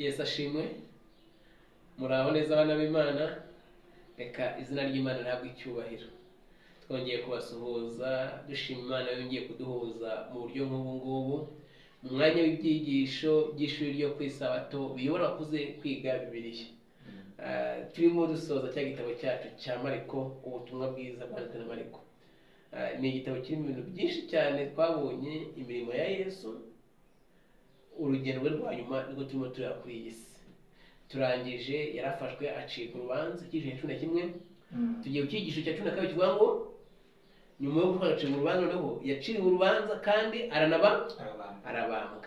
yesu ashimwe muraho neza abana b'imana reka izina ry'imana rihabwe icyubahiro twongeye kubasuhuza dushima imana yongeye kuduhuza mu buryo nk'ubu ngubu mu mwanya w'ibyigisho by'ishuri ryo ku isabato biyobora kuze kwiga bibiliya Ah, turimo dusoza cya gitabo cyacu cya mariko ubutumwa bwiza bwanditse na mariko Ah, ni igitabo kirimo ibintu byinshi cyane twabonye imirimo ya yesu urugendo rwe rwa nyuma nibwo turimo tureba kuri iyi si turangije yarafashwe acika urubanza icyiciro cya cumi na kimwe tugiye ku cyigisho cya cumi na kabiri kivuga ngo nyuma yo gutwara acibwa urubanza noneho yaciriwe urubanza kandi aranaba Arabambwa. arabambwa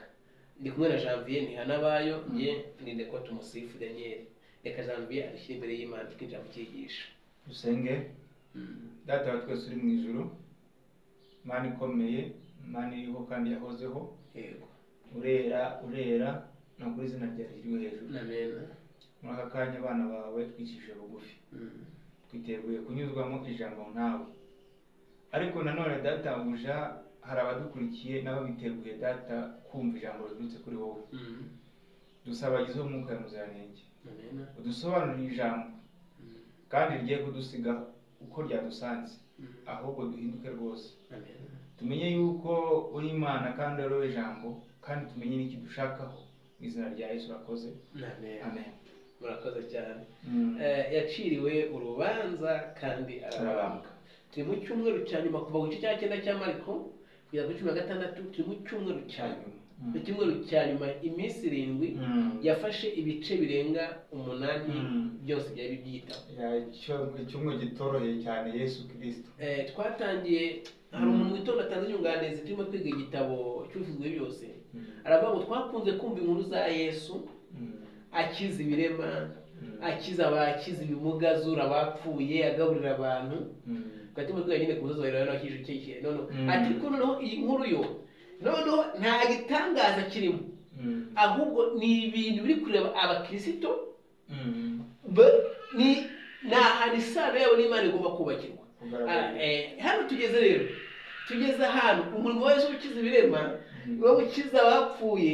ndi kumwe na janvier ntihanabayo njye ni ndeko tumusifu daniel reka janvier adushyire imbere y'imana tukinjira mu cyigisho dusenge data wa twese uri mu ijuru mana ikomeye mana iriho kandi yahozeho yego urera urera ni ukuri izina ryawe riri hejuru namena muri aka kanya abana bawe twicishije bugufi Mm. twiteguye kunyuzwamo ijambo nkawe ariko nanone databuja hari abadukurikiye nabo biteguye data kumva ijambo riturutse kuri wowe Mm. dusaba bagizeho umwuka muziranenge namena udusobanurire ijambo Mm. kandi rigiye kudusiga uko ryadusanze Mm. ahubwo duhinduke rwose namena tumenye yuko uri imana kandi uriho ijambo kandi tumenye n'ikidushakaho mu izina rya yesu urakoze namena amen murakoze cyane Mm. Eh, yaciriwe urubanza kandi arabambwa arabambwa turi mu cyumweru cya nyuma kuva ku gice cya cyenda cya mariko kugera kuri cumi na gatandatu turi mu cyumweru cya nyuma Mm. mu cyumweru cya nyuma iminsi irindwi Mm. yafashe ibice birenga umunani Mm. byose byari byitaho Ya, icyo- icyumweru gitoroheye cyane yesu kirisito Eh, twatangiye hari Mm. umuntu mu gitondo atanze inyunganizi turimo kwiga igitabo cy'ubivuzwe byose aravuga ngo twakunze kumva inkuru za yesu akiza ibirema akiza abakiza ibimuga azura abapfuye agaburira abantu gatuma twe nyine kumusozo rero no kije kike noneho Mm. ati ko noneho iyi nkuru yo noneho nta gitangaza kirimo ahubwo ni ibintu biri kureba abakristo ba- ni ni ahantu isano yabo n'imana igomba kubakirwa Ah, eh, hano tugeze rero tugeze ahantu umurimo wa Yesu ukiza ibirema no gukiza abapfuye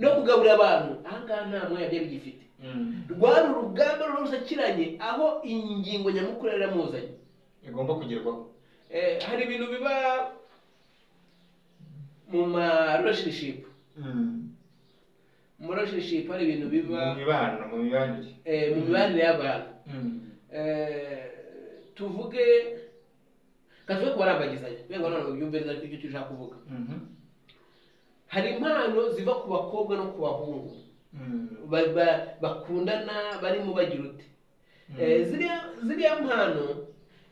no kugaburira abantu aha ngaha nta mwanya byari bigifite rwari urugamba rusakiranye aho ingingo nyamukuru yari yaramuzanye igomba kugerwaho Eh, hari ibintu biba mu ma relationship mu relationship hari ibintu mu biba mibano mu mibanire eh, mu mibanire y'abantu Eh, tuvuge kavuge ko barambagizanya kugira ngo none ubyumve neza icyo icyo ushaka kuvuga hari impano ziva ku bakobwa no ku bahungu Ba- ba- bakundana barimo bagira uti Eh, ziriya ziriya mpano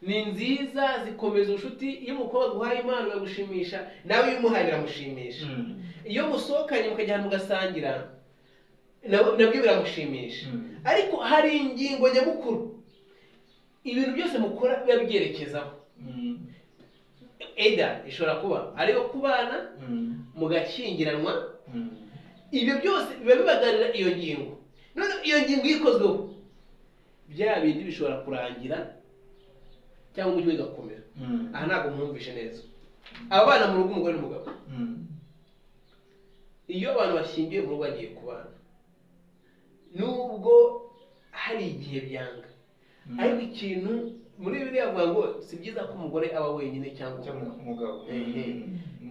ni nziza zikomeza ubucuti iyo umukobwa aguhaye impano iragushimisha nawe iyo umuhaye biramushimisha iyo musohokanye mukajya ahantu mugasangira nabo- nabyo biramushimisha Mm. ariko hari ingingo nyamukuru ibintu byose mukora biba byerekezaho eda ishobora kuba ari iyo kubana mugakingiranwa ibyo byose biba bibagarira iyo ngingo none iyo ngingo iyo ikozweho bya bindi bishobora kurangira cyangwa umujyi ugakomera aha ntabwo mwumvishe neza aba bana mu rugo umugore n'umugabo iyo abantu bashyingiwe mu rugo bagiye kubana nubwo hari igihe byanga ariko ikintu muri bibiri avuga ngo si byiza ko umugore aba wenyine cyangwa umugabo umugabo Eh, eh.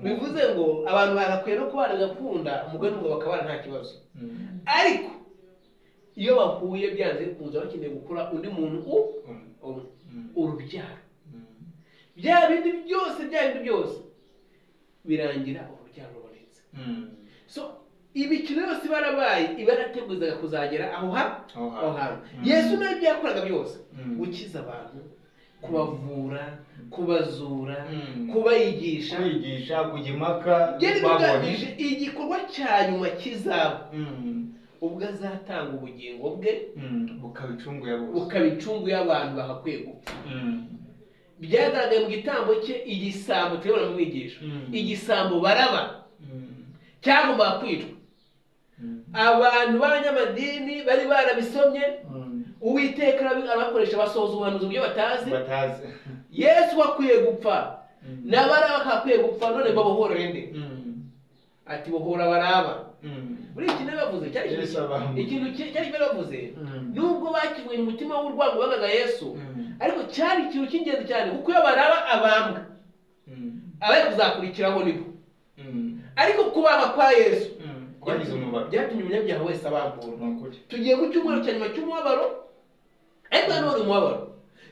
bivuze ngo abantu bagakwiye no kubana bagakunda umugore n'umugabo bakabana nta kibazo ariko iyo bahuye byanze bikunze baba bakeneye gukora undi muntu u umwe urubyaro bya bindi byose bya bindi byose birangira urubyaro rubonetse so imikino yose iba yarabaye iba yarateguzaga kuzagera aho ha aho hantu yesu nawe ibyo yakoraga byose gukiza abantu kubavura kubazura Mm. kubayigisha kwigisha kujya impaka byari babonye bigamije igikorwa cya nyuma kizaba ubwo azatanga ubugingo bwe bukaba icungu ya bose bukaba incungu y'abantu bagakwiye gupfa byagaragaye mu gitambo cye igisambo tuyabona mu mwigisho Mm. igisambo baraba cyagombaga kwicwa abantu b'abanyamadini bari barabisomye uwiteka arabi- arabakoresha basohoza ubuhanuzi mu byo batazi batazi yesu akwiye gupfa n'abaraba bakakwiye gupfa none babohora inde ati bohora baraba urebye n'abavuze cyari ikintu Yesu abaha umugisha. ikintu ki- cyari kimwe bavuze nubwo bakiwe mu mutima w'urwango bangaga yesu ariko cyari ikintu cy'ingenzi cyane kuko iyo baraba abambwa abari kuzakurikiraho nibo ariko kubanga kwa yesu kwagize umubabaro byatumye umunyabyaha wese abamburwa ni ukuri tugiye mu cyumweru cya nyuma cy'umubabaro ariko nanone umubabaro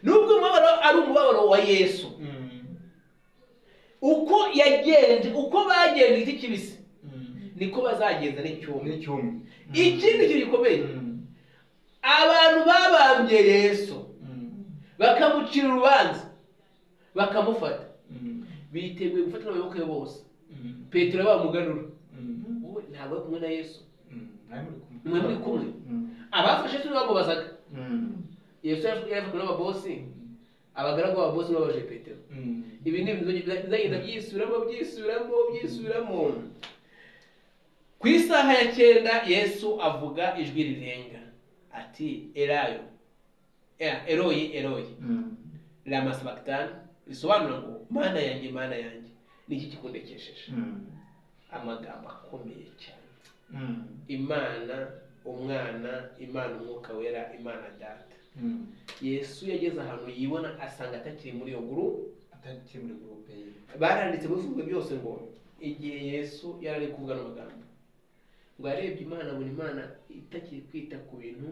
nubwo umubabaro ari umubabaro wa yesu uko yagenze uko bagenze igiti kibisi niko bazagenza n'icyumye n'icyumba ikindi kintu gikomeye abantu babambye yesu bakamucira urubanza bakamufata biteguye gufata n'abayoboke be bose petero bamugarura wowe ntabwo ari kumwe na yesu mwe muri kumwe abafashe yesu nibo bamubazaga yesu yari yafashwe n'ababosi abagaragu b'ababosi babaje petero ibi ni ibintu bizagenda byisubiramo byisubiramo byisubiramo ku isaha ya cyenda yesu avuga ijwi rirenga ati erayo Eh, eroyi eroyi lama sabakitani risobanura ngo mana yanjye mana yanjye ni iki kikundekesheje amagambo akomeye cyane imana umwana imana umwuka wera imana data yesu yageze ahantu yibona asanga atakiri muri iyo guru atakiri muri gurupe ye baranditse mu bivuga byose ngo igihe yesu yari ari kuvuga n'amagambo ngo yarebye imana abona imana itakiri kwita ku bintu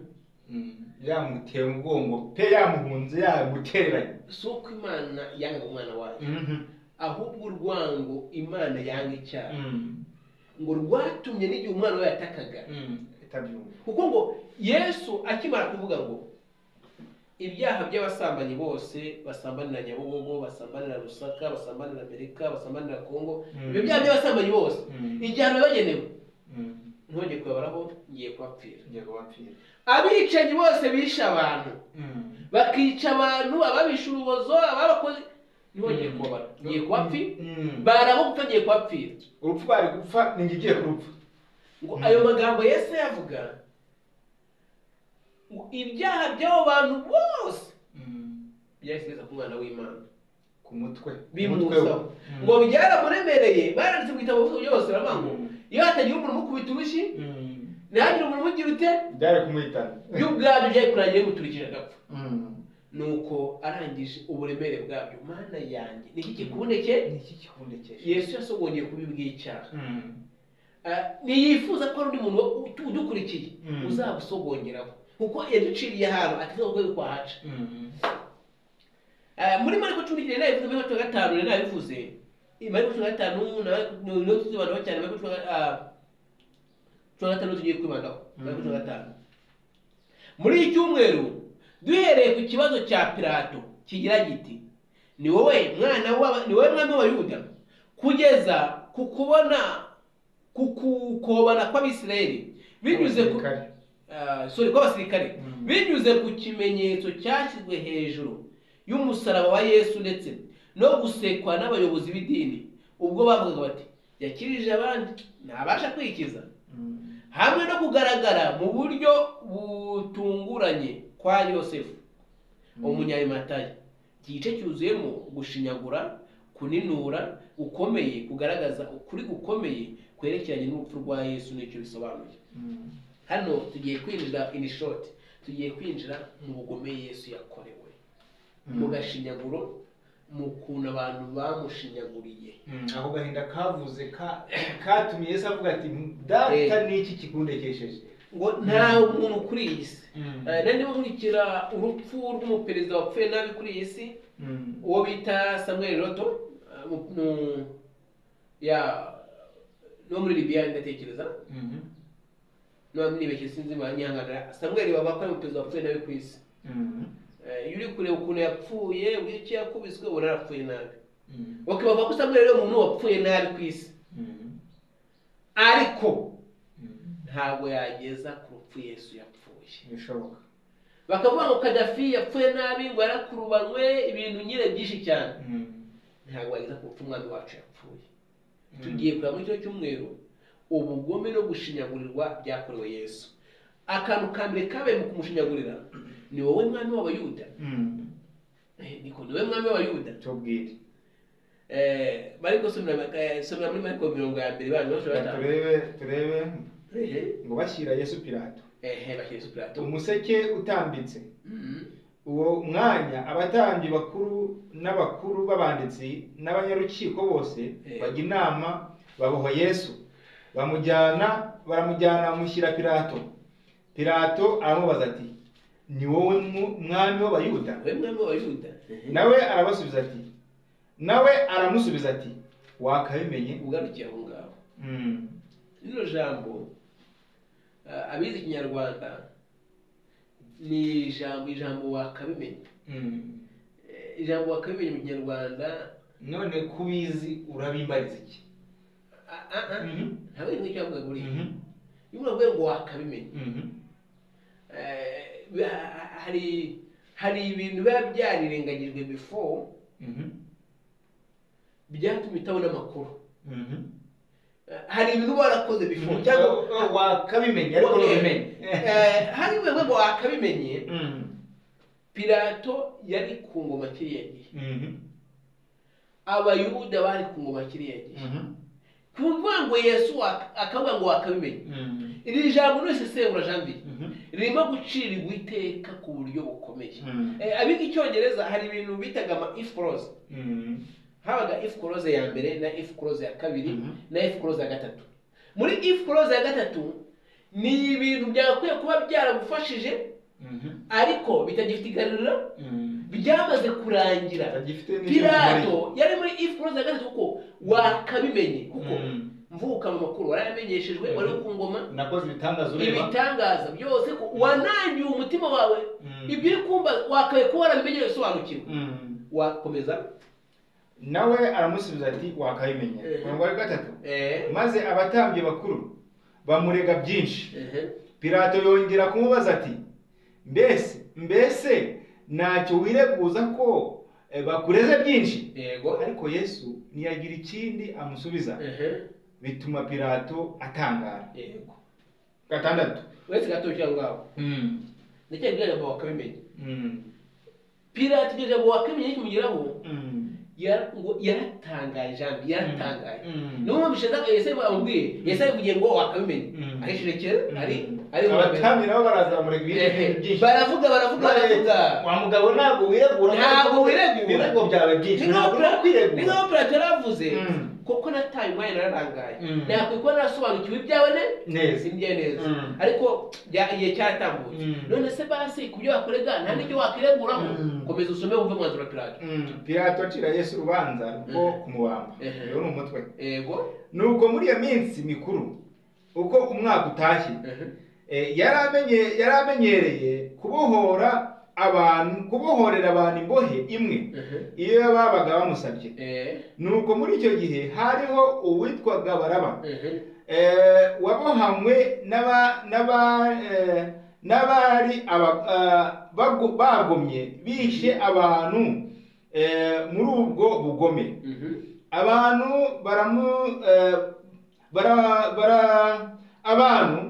yamuteye umugongo pe yamuhunze yamutereranye si uko imana yanga umwana wayo ahubwo urwango imana yanga icyaha ngo rwatumye n'igihe umwana we yatakaga itabyumva kuko ngo yesu akimara kuvuga ngo ibyaha by'abasambanyi bose basambanira nyabugogo basambanira rusaka basambanira amerika basambanira kongo Mm. ibyo byaha by'abasambanyi bose Mm. igihano bagenewe ntongeye kubabaraho ngiye kubapfira ngiye kubapfira abicanyi bose bishe abantu bakica abantu ababisha urubozo ababakoze ntibongeye kubabara ngiye kubapfira Mm. barabupfa ngiye kubapfira urupfu bari gupfa ni njye ugiye kurupfa ngo Mm. ayo magambo yesu yavuga ngo ibyaha by'abo bantu bose byahise biza ku mwana w'imana ku mutwe Umutwe we. bimuzaho ngo byaramuremereye baranditse mu gitabo bivuga byose baravuga ngo Mm. iyo hatagira umuntu umukubita urushyi Mm. ntihagire umuntu umugira ute byari kumuhitana by'ubwabyo byari kurangira bimuturikije agapfa Mm. nuko arangije uburemere bwabyo mana yanjye ni iki kikuboneke ni iki kikundekesha yesu yasogongeye kubi bw'icyaha Mm. Ah, ntiyifuza ko hari undi muntu utu- udukurikiye Mm. uzabusogongeraho kuko yaduciriye ahantu ateza urwego kwahaca Mm. Ah, muri mariko cumi n'icyenda nabivuze mariko cumi na gatanu nari nabivuze Iyi mariko cumi na gatanu na- ni- niyo tuzibandaho cyane mariko cumi na- ah, cumi na gatanu niyo tugiye kwibandaho mariko cumi na gatanu muri iki cyumweru duhereye ku kibazo cya pilato kigira giti ni wowe mwana w'aba- ni wowe mwami w'abayuda kugeza ku kubona ku kukobana kw'abisirayeli binyuze ku Abasirikare. Ah, sorry kw'abasirikare Mm. binyuze ku kimenyetso cyashyizwe hejuru y'umusaraba wa yesu ndetse no gusekwa n'abayobozi b'idini ubwo bavugaga bati yakirije abandi ntabasha kwikiza Mm. hamwe no kugaragara mu buryo butunguranye kwa yosefu Mm. umunyayimatayi igice cyuzuyemo gushinyagura kuninura gukomeye kugaragaza ukuri gukomeye kwerekeranye n'urupfu rwa yesu n'icyo bisobanuye Mm. hano tugiye kwinjira in short tugiye kwinjira mu bugome yesu yakorewe Mm. mu gashinyaguro mu kuntu abantu bamushinyaguriye ako gahinda kavuze ka- katumye yesu avuga ati data ni iki kikundekesheje ngo nta muntu kuri iyi si Eh, nari ndimo nkurikira urupfu rw'umuperezida wapfuye nabi kuri iyi si Mm. uwo bita samuel roto eh, mu- mu- ya no muri libiya ndatekereza Mhm. niba nibeshye sinzi banyihanganira samuel wabakora umuperezida wapfuye nabi ku isi Mhm. Eh, iyo uri kureba ukuntu yapfuye uburyo yakubiswe ubona yarapfuye nabi Mhm. bakavuga ko samuel ari umuntu wapfuye nabi ku isi Mhm. ariko Mhm. ntabwo yageza ku rupfu yesu yapfuye bishoboka bakavuga ngo kadafi yapfuye nabi ngo yarakurubanywe ibintu nyine byinshi cyane Mhm. ntabwo yageza ku rupfu umwami wacu yapfuye Mhm. tugiye kureba muri kino cyumweru ubugome no gushinyagurirwa byakorewe yesu akantu ka mbere kabaye mu kumushinyagurira ni wowe mwami w'abayuda Mhm. Eh, niko ni wowe mwami w'abayuda tubwire Eh, mariko somera somera muri mariko mirongo ya mbere bana bashobora turebe turebe ehe ngo bashyira yesu pilato ehe bashyira Yesu Pilato umuseke utambitse Mhm. uwo mwanya abatambyi bakuru n'abakuru b'abanditsi n'abanyarukiko bose Eh. bajya inama baboha yesu bamujyana baramujyana bamushyira pilato pilato aramubaza ati ni wowe mu- mwami w'abayuda we mwami w'abayuda nawe arabasubiza ati nawe aramusubiza ati wakabimenye ugarukiye aho ngaho Mm. rino jambo ah, abizi ikinyarwanda ni ijambo ijambo wakabimenya Mm. Eh, ijambo wakabimenya mu kinyarwanda none kubizi urabimbariza iki ah, ah, ah, Mhm. ntabwo ari nk'ijambo buriya Mhm. iyo uravuye ngo wakabimenya Mhm. Eh, ha- hari hari ibintu biba byarirengagijwe before Mhm. byatumye utabona amakuru Mhm. Eh, hari ibintu uba warakoze before cyangwa wakabimenye ariko ariko ntubimenye. ntubimenye Eh, hari ibintu ngo wakabimenye pilato yari ku ngoma kiriya gihe abayuda bari ku ngoma kiriya gihe ku kuvuga ngo yesu wak- akavuga ngo wakabimenya iri jambo nose sebura jambi ririmo gucirirwa iteka ku buryo bukomeye Eh, abiga icyongereza hari ibintu bitaga ama if clause habaga if clause ya mbere na if clause ya kabiri Mhm. na if clause ya gatatu muri if clause ya gatatu ni ibintu byakwiye kuba byaragufashije ariko bitagifite igaruriro byamaze kurangira Pilato yari muri if clause ya gatatu kuko wakabimenye kuko mvuka mu makuru warayamenyeshejwe wari ku ngoma nakoze ibitangaza ureba ibitangaza byose ko wanangiye umutima wawe ibyo uri kumva wakabaye kuba warabimenyeye usobanukirwa Mm. wakomeza nawe aramusubiza ati wakabimenye Eh. umurongo wa gatatu eh, maze abatambyi bakuru bamurega byinshi ehe, pilato yongera kumubaza ati mbese mbese ntacyo wireguza ko eh, bakureze byinshi yego ariko yesu ntiyagira ikindi amusubiza ehe, bituma pilato atangara yego gatandatu uretse gato cyangwa ngaho Mm, ndacyari kugira ngo wakabimenye mm, pirate iryo jambo wakabimenye nikimugeraho mm, yara- ngo yaratangaye jambi yaratangaye mm. niyo mpamvu shedani yese amubwiye yese avugiye ngo wakabimenye Mm. ahishirekera ari ari abatambyi nabo baraza bamurega ibindi Eh, byinshi baravuga baravuga baravuga wa mugabo ntabwo wiregura Ntabwo wiregura. ibirego byawe byinshi ntabwo uri ni kwiregura nk'aho pilato yaravuze Mm. kuko nataye umwanya nararangaye Mm. nakwiye kuba narasobanukiwe ibyawe ne neza sindye neza Mm. ariko bya- igihe cyaratambuye Mm. none se basi ku byo wakorega nta n'icyo wakireguraho Mm. komeza usome wumve umwanzuro wa pilato Mm, pilato acira yesu urubanza rwo kumubamba Mhm. rero ni umutwe yego nuko muri iyo minsi mikuru uko umwaka utashye Mhm. Eh, yari amenye- yari amenyereye kubohora abantu kubohorera abantu imbohe imwe Mhm. iyo babaga bamusabye Eh, nuko muri icyo gihe hariho uwitwaga baraba mhm. eh, wabohanywe n'aba- n'aba- eh, n'abari aba- ah, bago- bagomye bishe abantu eh, muri ubwo bugome Mhm. abantu baramu eh, bara bara abantu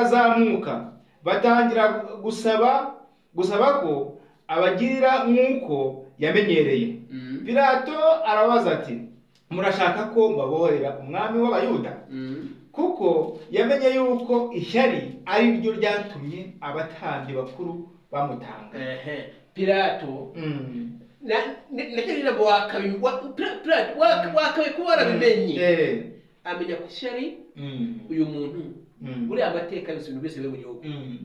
barazamuka batangira gusaba gusaba ko abagirira nk'uko yamenyereye Mhm. pilato arabaza ati murashaka ko mbabohorera umwami w'abayuda Mhm. kuko yamenye yuko ishyari ari ryo ryatumye abatambyi bakuru bamutanga Ehe. pilato Mm. ndacyo ijambo wakabimenye wakabaye kuba warabimenye Eh. amenya ko ishyari Mm. uyu muntu Mm. buriya amateka yose ibintu byose biri mu gihugu Mm.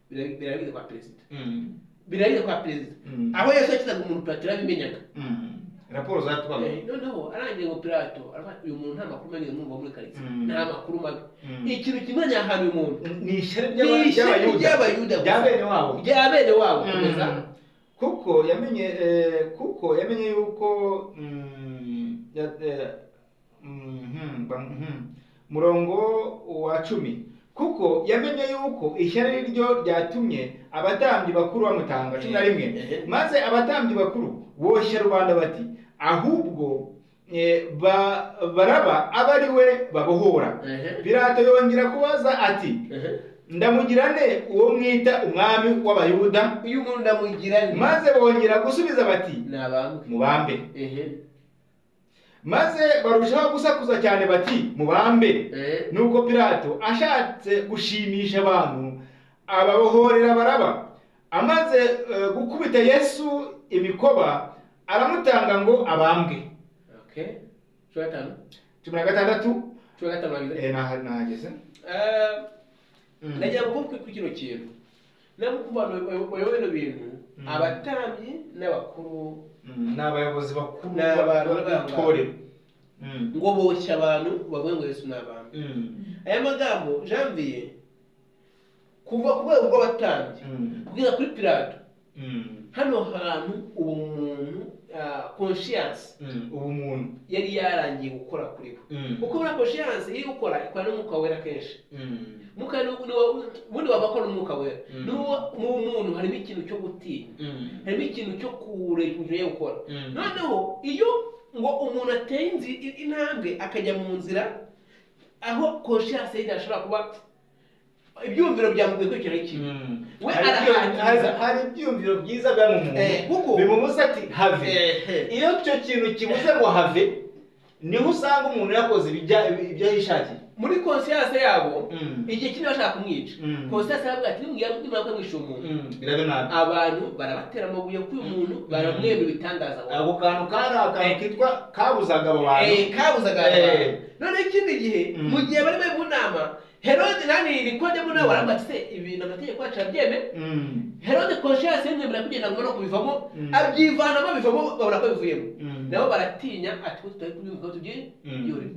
Bira- biraragirwa kwa perezida Mm. biraragirwa kwa perezida Mm. aho yesu yakizaga umuntu pilato yarabimenyaga Mm. raporo zatwaga Eh, noneho arangiye ngo pilato aravuga, uyu muntu nta makuru mabi mwumva muri karitsiye Mm. nta makuru mabi Mm. ikintu kimwe nyahana uyu muntu ni ishyari Ni ishyari ry'Abayuda gusa. rya bene wabo rya bene wabo Mm. komeza kuko yamenye eh, kuko yamenye yuko mm, ya- eh, mhm, ba- mhm. murongo wa cumi kuko yamenye yuko ishyari ari ryo ryatumye abatambyi bakuru bamutanga cumi na rimwe Ehe. maze abatambyi bakuru boshya rubanda bati ahubwo eh, ba- baraba abe ari we babohora Ehe. pilato yongera kubaza ati Ehe. ndamugira nde uwo mwita umwami w'abayuda uyu muntu ndamugira ni maze bongera gusubiza bati ni abambwe mubambe ehe maze barushaho gusakuza cyane bati mubambe Eh, nuko pilato ashatse gushimisha abantu ababohorera baraba amaze eh, gukubita yesu imikoba aramutanga ngo abambwe okay cumi na gatanu cumi na gatandatu cumi na gatanu babiri eh, naha- nahageze Eh, Mm. nagira ngo mukwe ku kino kintu nabwo ku bantu bayoboye bino bintu Mm. abatambyi n'abakuru Mm, ni abayobozi bakuru Ni abantu b'itorero Mm. ngo boshye abantu bavuge ngo yesu ni abantu Mm. aya magambo janvier kuva ku rwego rw'abatambyi Mm. kugeza kuri pilato Mm. hano hantu uwo muntu konshiyansi Mm. ubumuntu yari yarangiye gukora kuri we Mm. kuko muri konshiyansi iri gukora ikora n'umwuka wera kenshi Mm. umwuka ni- ni wa- ubundi waba akora n'umwuka wera Mm. n'uwo mu muntu harimo ikintu cyo gutinya Mm. harimo ikintu cyo kure ibyo yo gukora Mm. noneho iyo ngo umuntu ateye inzi- i- intambwe akajya mu nzira aho conscience ye idashobora kuba ibyumviro byamuguye kwicara ikintu Mm. We Hari ibyiyumviro- arahagiza. hari ibyiyumviro byiza byamumuntu Eh, kuko- bimubuza ati have Ehe. iyo icyo kintu kibuze ngo have niho usanga umuntu yakoze ibijya- ibyo yishakiye muri conscience yabo Mm. igihe kimwe bashaka kumwica Mm. conscience yaravuga ati nimwira nimara kumwisha umuntu Mm, biraba nabi abantu barabatera amabuye kuri uyu muntu baramwemera ibitangaza wawe. ako kantu kari akantu kitwa kabuzaga abo bantu Eh, kabuzaga Eh. noneho ikindi gihe Mm. mu gihe bari bari mu nama herode nani rikodemo nawe aravuga ati se ibintu amategeko yacu arabyemeye Mm, herode conscience yemwemera kugenda ngo no kubivamo Mm. abyivanamo bivamo babura ko bivuyemo Mm. nabo baratinya ati ko tutari kubivuga ngo Mm. tubyiyure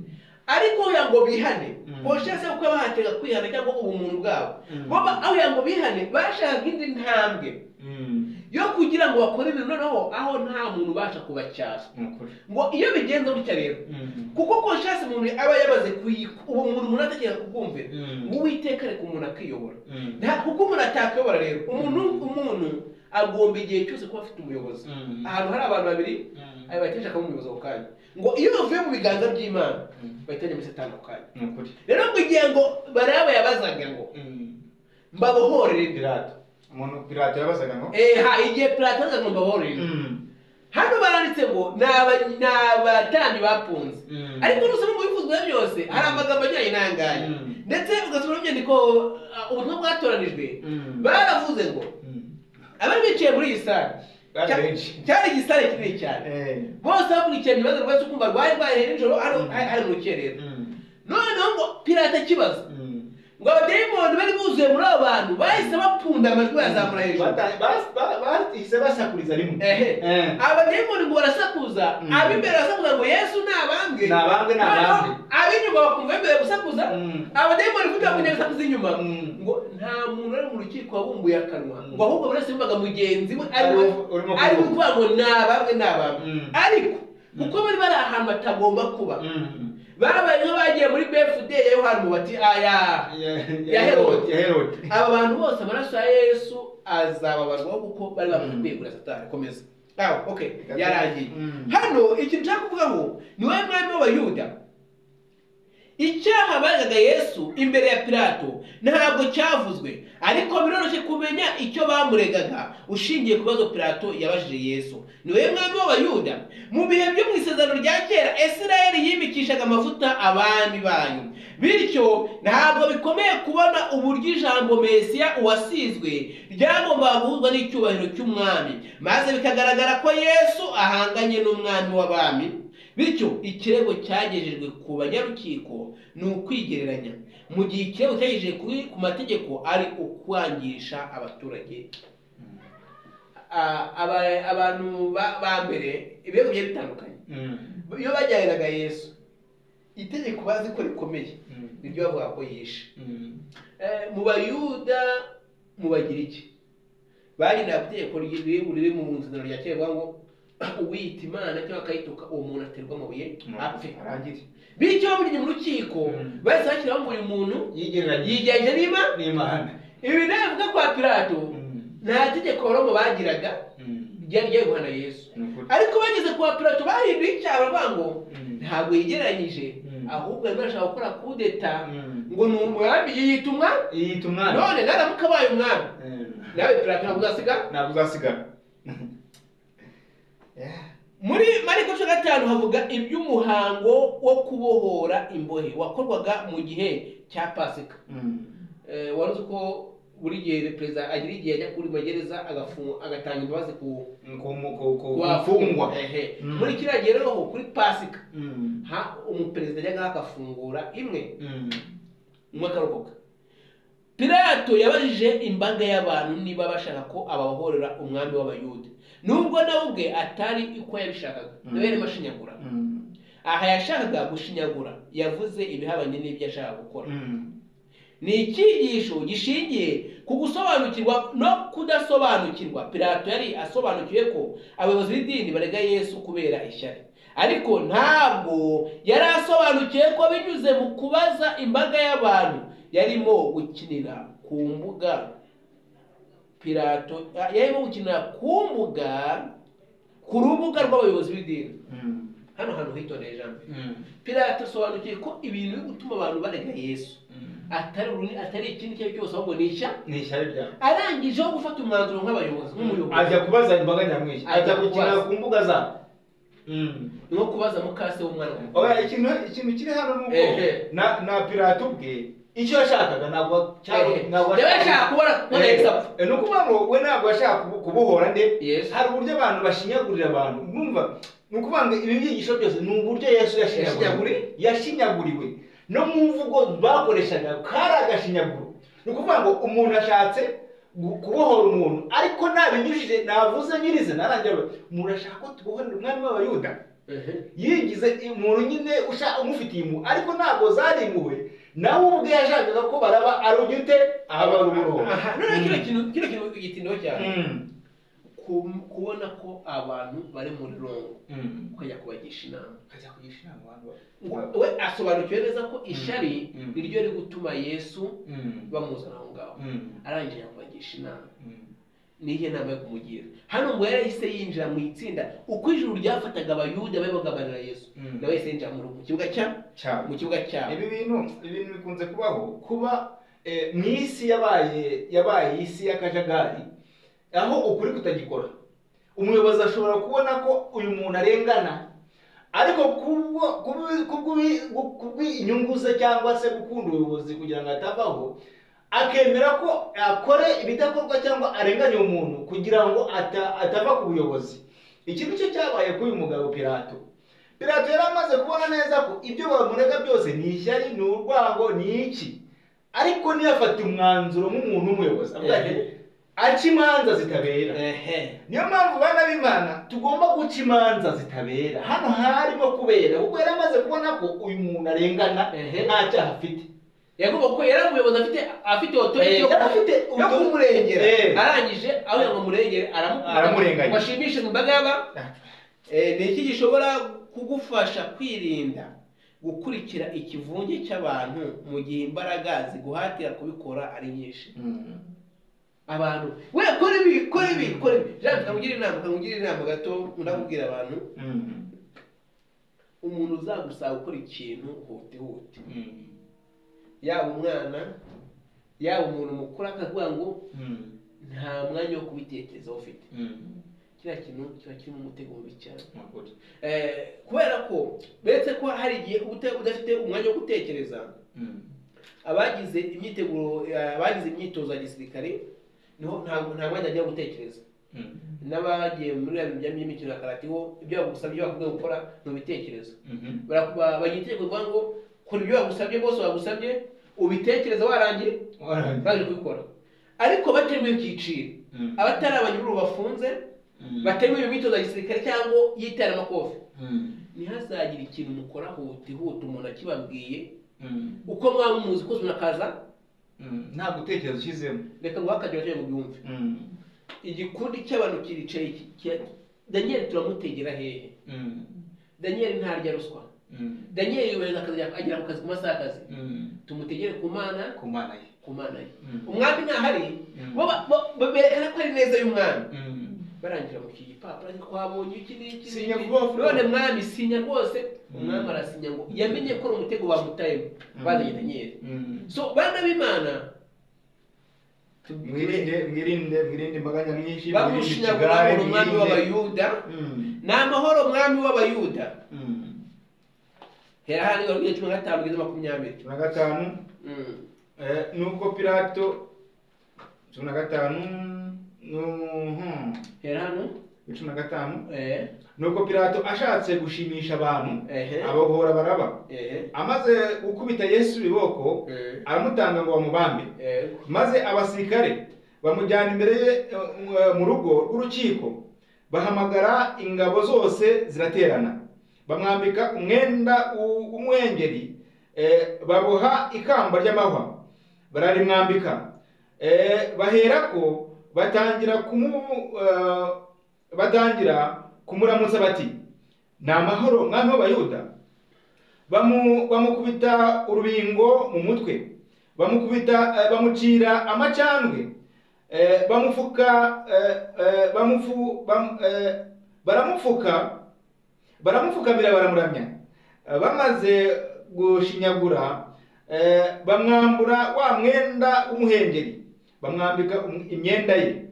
ariko uya ngo bihane Mm. conscience yo kuba bahatega kwihana cyangwa ubumuntu bwabo Mm. bo ba- aho uya ngo bihane bashaka indi ntambwe mm, yo kugira ngo bakore ibintu noneho aho nta muntu ubasha kubacyasa ni ukuri. ngo iyo bigenze gutya rero Mm. kuko conscience umuntu aba yamaze kuyikwa uwo muntu umuntu ategeka kubwumvira Mm. uwiteka areka umuntu akiyobora Mm. nta kuko umuntu atakayobora rero umuntu umuntu agomba igihe cyose kuba afite umuyobozi Mm. ahantu hari abantu babiri Mm. ayo bahita ashakamo umuyobozi ako kanya ngo iyo bavuye mu biganza by'imana Mm. bahita bajya muri satani ako kanya ni ukuri. rero ngo igihe ngo baraba yabazaga ngo Mm. mbabohorere Pilato umuntu Pilato yabazaga ngo Eh, ha igihe pilato azaga ngo mbabohorere Mm. hano baranditse ngo ni aba- ni abatambyi bapunze Mm. ariko n'usoma mu bivuzwe byose hari amagambo ajyanye n'ayangaya Mm. ndetse ugasoma mu nyandiko uh, ubutumwa bwatoranijwe Mm. baravuze ngo Mm. abari bicaye muri iyi sare Bari cya- benshi. cyari igisare kinini cyane Eh. bose bakurikiranye ibibazo rwose ukumva rwari rwahereye nijoro hano Mm. hari mu rukerera Mm. noneho ngo pirata kibazo Mm. ngo abadayimoni bari buzuye muri abo bantu bahise bapfunda amajwi bayazamura hejuru Bata- bas- ba- bahise basakuriza rimwe ehe Eh. abadayimoni ngo barasakuza Mm. ab'imbere barasakuza ngo yesu ni abambwe Ni abambwe, ni Noneho abambwe. ab'inyuma bakumva bemerewe gusakuza Mm. abadayimoni kuko bakunyaga gusakuza inyuma Mm. ngo nta muntu ari mu rukiko wabumbuye akanwa Mm. ngo ahubwo buri wese yumvaga mugenzi we ari we Ariwe urimo ari ukuvuga kuvuga. ngo ni abamwe ni abamwe Mm. ariko kuko bari bari ahantu batagomba kuba Mm. babaye nk'abagiye muri befude ya yohani bati aya Ya Herode. ya Herode. aba bantu bose amaraso ya yesu azababarwaho kuko bari bamaze Mm. kwegura satani komeza aho okay yarangiye Mm. hano ikintu nshaka kuvuga ngo ni wowe mwami w'abayuda icyaha bazaga yesu imbere ya pilato ntabwo cyavuzwe ariko biroroshye kumenya icyo bamuregaga ushingiye ku bibazo pilato yabajije yesu ni wowe mwami w'abayuda mu bihe byo mu isezerano rya kera isirayeli yimikishaga amavuta abami banyu bityo ntabwo bikomeye kubona uburyo ijambo mesiya uwasizwe ryagombaga guhuzwa n'icyubahiro cy'umwami maze bikagaragara ko yesu ahanganye n'umwami w'abami bityo ikirego cyagejejwe ku banyarukiko ni ukwigereranya mu gihe ikirego cyagejejwe kuri- ku mategeko ari ukwangisha abaturage Ah, aba- abantu ba- ba mbere ibirego bigiye bitandukanye Mm. iyo bajyaniraga yesu itegeko bazi ko rikomeye Mm. niryo bavuga ko yishe Mm. Eh, mu bayuda mu bagiriki bagendaga ku itegeko riri- riri mu nzira rya kera rivuga ngo uwiyita imana cyangwa akayituka uwo muntu aterwa amabuye apfe Arangire. bityo bamujyanye mu rukiko Mm. bahise bashyiraho ngo uyu muntu yigereranye yigereranyije n'imana n'imana ibi navuga kwa pilato nta tegeko aboromo bagiraga ryari rigiye guhana yesu ariko bageze kwa pilato bahinduye icyaha baravuga ngo ntabwo yigereranyije Mm. ahubwo arimo arashaka gukora kudeta ngo ni umwami yiyita umwami yiyita umwana none naramuka abaye umwami nawe pilato ntabwo uzasiga ntabwo uzasigara muri mariko cumi na gatanu havuga iby'umuhango wo kubohora imbohe wakorwaga mu gihe cya pasika Eh, wari uzi ko buri gihe perezida agira igihe ajya kuri magereza agafu- agatanga imbabazi ku ku bafungwa kumfungwa Ehe. Mm. muri kiriya gihe rero ho kuri pasika ha umuperezida ajyaga agafungura imwe umwe akarokoka pilato yabajije imbaga y'abantu niba bashaka ko ababohorera umwami w'abayuda nubwo nawe ubwe atari uko yabishakaga Mm. nawe yarimo ashinyagura aha yashakaga gushinyagura yavuze ibihabanye n'ibyo yashakaga gukora ni icyigisho gishingiye ku gusobanukirwa no kudasobanukirwa pilato yari asobanukiwe ko abayobozi b'idini barega yesu kubera ishyari ariko ntabwo yari asobanukiwe ko binyuze mu kubaza imbaga y'abantu yarimo gukinira ku mbuga pilato yarimo gukinira ku mbuga ku rubuga rw'abayobozi b'idini hano hantu hitondeye ijambo pilato asobanukiwe ko ibintu biri gutuma abantu barega yesu atari uruni atari ikindi icyo ari cyo cyose ahubwo ni ishya ni ishyari ryawe arangijeho gufata umwanzuro nk'abayobozi nk'umuyobozi ajya kubaza imbaga nyamwinshi Ajya ajya gukinira kubaza. ku mbuga zabo nko kubaza mukase w'umwana we. oya ikintu ikintu kiri hano ni uko Ehe. na na pilato ubwe icyo yashakaga ntabwo cyari Ehe. Yaba yashaka kubona kubona Yesu apfa ni ukuvuga ngo we ntabwo yashaka kubu- kubohora nde yesu hari uburyo abantu bashinyagurira abantu numva ni ukuvuga ngo ibi byigisho byose ni uburyo yesu yashinyaguriwe yashinyaguriwe no mu mvugo bakoreshaga kari agashinyaguro ni ukuvuga ngo umuntu ashatse gu- kubohora umuntu ariko ntabinyujije navuze nyirizina arangira avuga, umuntu ashaka ko tubohorera umwami w'abayuda Ehe. yigize umuntu nyine usha- umufitiye impuhwe ariko ntabwo zarimbuwe nawe ubwe yashakaga ko baraba ari ujya ute ababara uburoho aha none kino kintu kino kintu igitindiho cyane Mm. Ku- kubona ko abantu bari muri rongo Mm. ukajya kubagisha inama Ukajya kugisha inama abantu ba- we asobanukiwe neza ko ishyari Mm. niryo riri gutuma yesu Mm. bamuzana aho ngaho Mm. arangije kubagisha inama Mm. nihe nama yo kumugira hano ngo yarahise yinjira mu itsinda uko ijuru ryafataga abayuda bari bagabanira yesu Mm. nawe yahise yinjira mu- mu kibuga cya cyabo mu kibuga cyabo ibi bintu ibintu bikunze kubaho kuba eh, mu isi yabaye yabaye isi y'akajagari aho ukuri kutagikora umuyobozi ashobora kubona ko uyu muntu arengana ariko kubwo- kubwi- kubwi- kubw'inyungu ze cyangwa se gukunda ubuyobozi kugira ngo atavaho akemera ko akore ibidakorwa cyangwa arenganya uwo muntu kugira ngo ata- atava ku buyobozi iki nicyo cyabaye kuri uyu mugabo pirato pirato yari amaze kubona neza ko ibyo bamurega byose ni ishyari ni urwango ni iki ariko ntiyafate umwanzuro nk'umuntu w'umuyobozi avuga ati Ehe. aca imanza zitabera ehe niyo mpamvu bana b'imana tugomba guca imanza zitabera hano harimo kubera kuko yari amaze kubona ko uyu muntu arengana Ehe. nta cyaha afite yagomba ko yari umuyobozi afite afite otoriti yo Yari afite yo utu- kumurengera Eh. arangije aho ngo amurengere aramukunda Aramurenganya. ngo ashimishe mu mbaga y'aba- Eh, ni iki gishobora kugufasha kwirinda gukurikira ikivunge cy'abantu mu gihe imbaraga ziguhatira kubikora ari nyinshi Mm. abantu we kora ibi kora ibi kora ibi jean tukamugira inama tukamugira inama gato ndakubwira abantu Mm. umuntu uzagusaba gukora ikintu hute hute Mm. yaba umwana yaba umuntu mukuru akavuga ngo Mm. nta mwanya wo kubitekerezaho ufite Mm. kiriya kintu kiba kirimo umutego mubi cyane Nukuri. Eh, kubera ko beretse ko hari igihe uba uta- udafite umwanya wo gutekereza Mm. abagize imyiteguro eh, abagize imyitozo ya gisirikare niho nta nta mwanya ajya gutekereza Mm. n'abagiye muri ya bijyanye n'imikino ya karate ho ibyo bagusabye ibyo bakubwiye gukora mu bitekerezo Mhm. Barakuba- bagira itegeko rivuga ngo kora ibyo bagusabye bose bagusabye ubitekereza warangiye Warangiye. baje kubikora ariko batemewe ibyiciro Mm. abatari abanyururu bafunze Mm. batemewe iyo myitozo ya gisirikare cyangwa y'iteramakofe Mm. ntihazagire ikintu mukora hutihuta umuntu akibabwiye Mm. uko mwaba muzi ko umuntu akaza Mm. nta gutekereza ushyizemo reka ngo hakagira icyo mubyumve Mm. igikundi cy'abantu kiricaye ki- ki- daniyeli turamutegera hehe Mm. daniyeli ntarya ruswa Mm. daniyeli yubahiriza akazi yakora, agera ku kazi ku masaha y'akazi Mm. tumutegere ku mana ku mana ye ku mana ye Mm. umwami ntahari Mm. bo ba- bo- bo- berekana ko ari neza y'umwami Mm. barangira mu iki gipapuro ariko twabonye iki n'iki Sinya n'iki. vuba vuba. none mwami sinya rwose Mm. umwami arasinya ngo yamenye ko ari umutego bamutayemo bazanye daniyeli Mm. so bana b'imana mwirinde mwirinde mwirinde imbaga nyamwinshi mwirinde bamushinyagura ngo ni umwami w'abayuda Mm, ni amahoro mwami w'abayuda mm. hera hano igihe cumi na gatanu kugeza makumyabiri cumi na gatanu Mm. eh, nuko pilato cumi na gatanu nu- hmm, hera hano cumi na gatanu eh nuko pilato ashatse gushimisha abantu ehe abohora baraba ehe amaze gukubita yesu ibiboko eh aramutanga ngo bamubambe eh maze abasirikare bamujyana imbere ye eh, eh, mu rugo rw'urukiko bahamagara ingabo zose ziraterana bamwambika umwenda w'u- w'umwengeri eh, baboha ikamba ry'amahwa bararimwambika Eh, baherako batangira kumu eh, batangira kumuramutsa bati ni amahoro mwami w'abayuda bamu- bamukubita urubingo mu mutwe bamukubita eh, bamucira amacandwe eh, bamufuka eh, eh, bamufu bam- eh, baramufuka baramupfukamira baramuramya Eh, bamaze gushinyagura eh, bamwambura wa mwenda w'umuhengeri bamwambika um- imyenda ye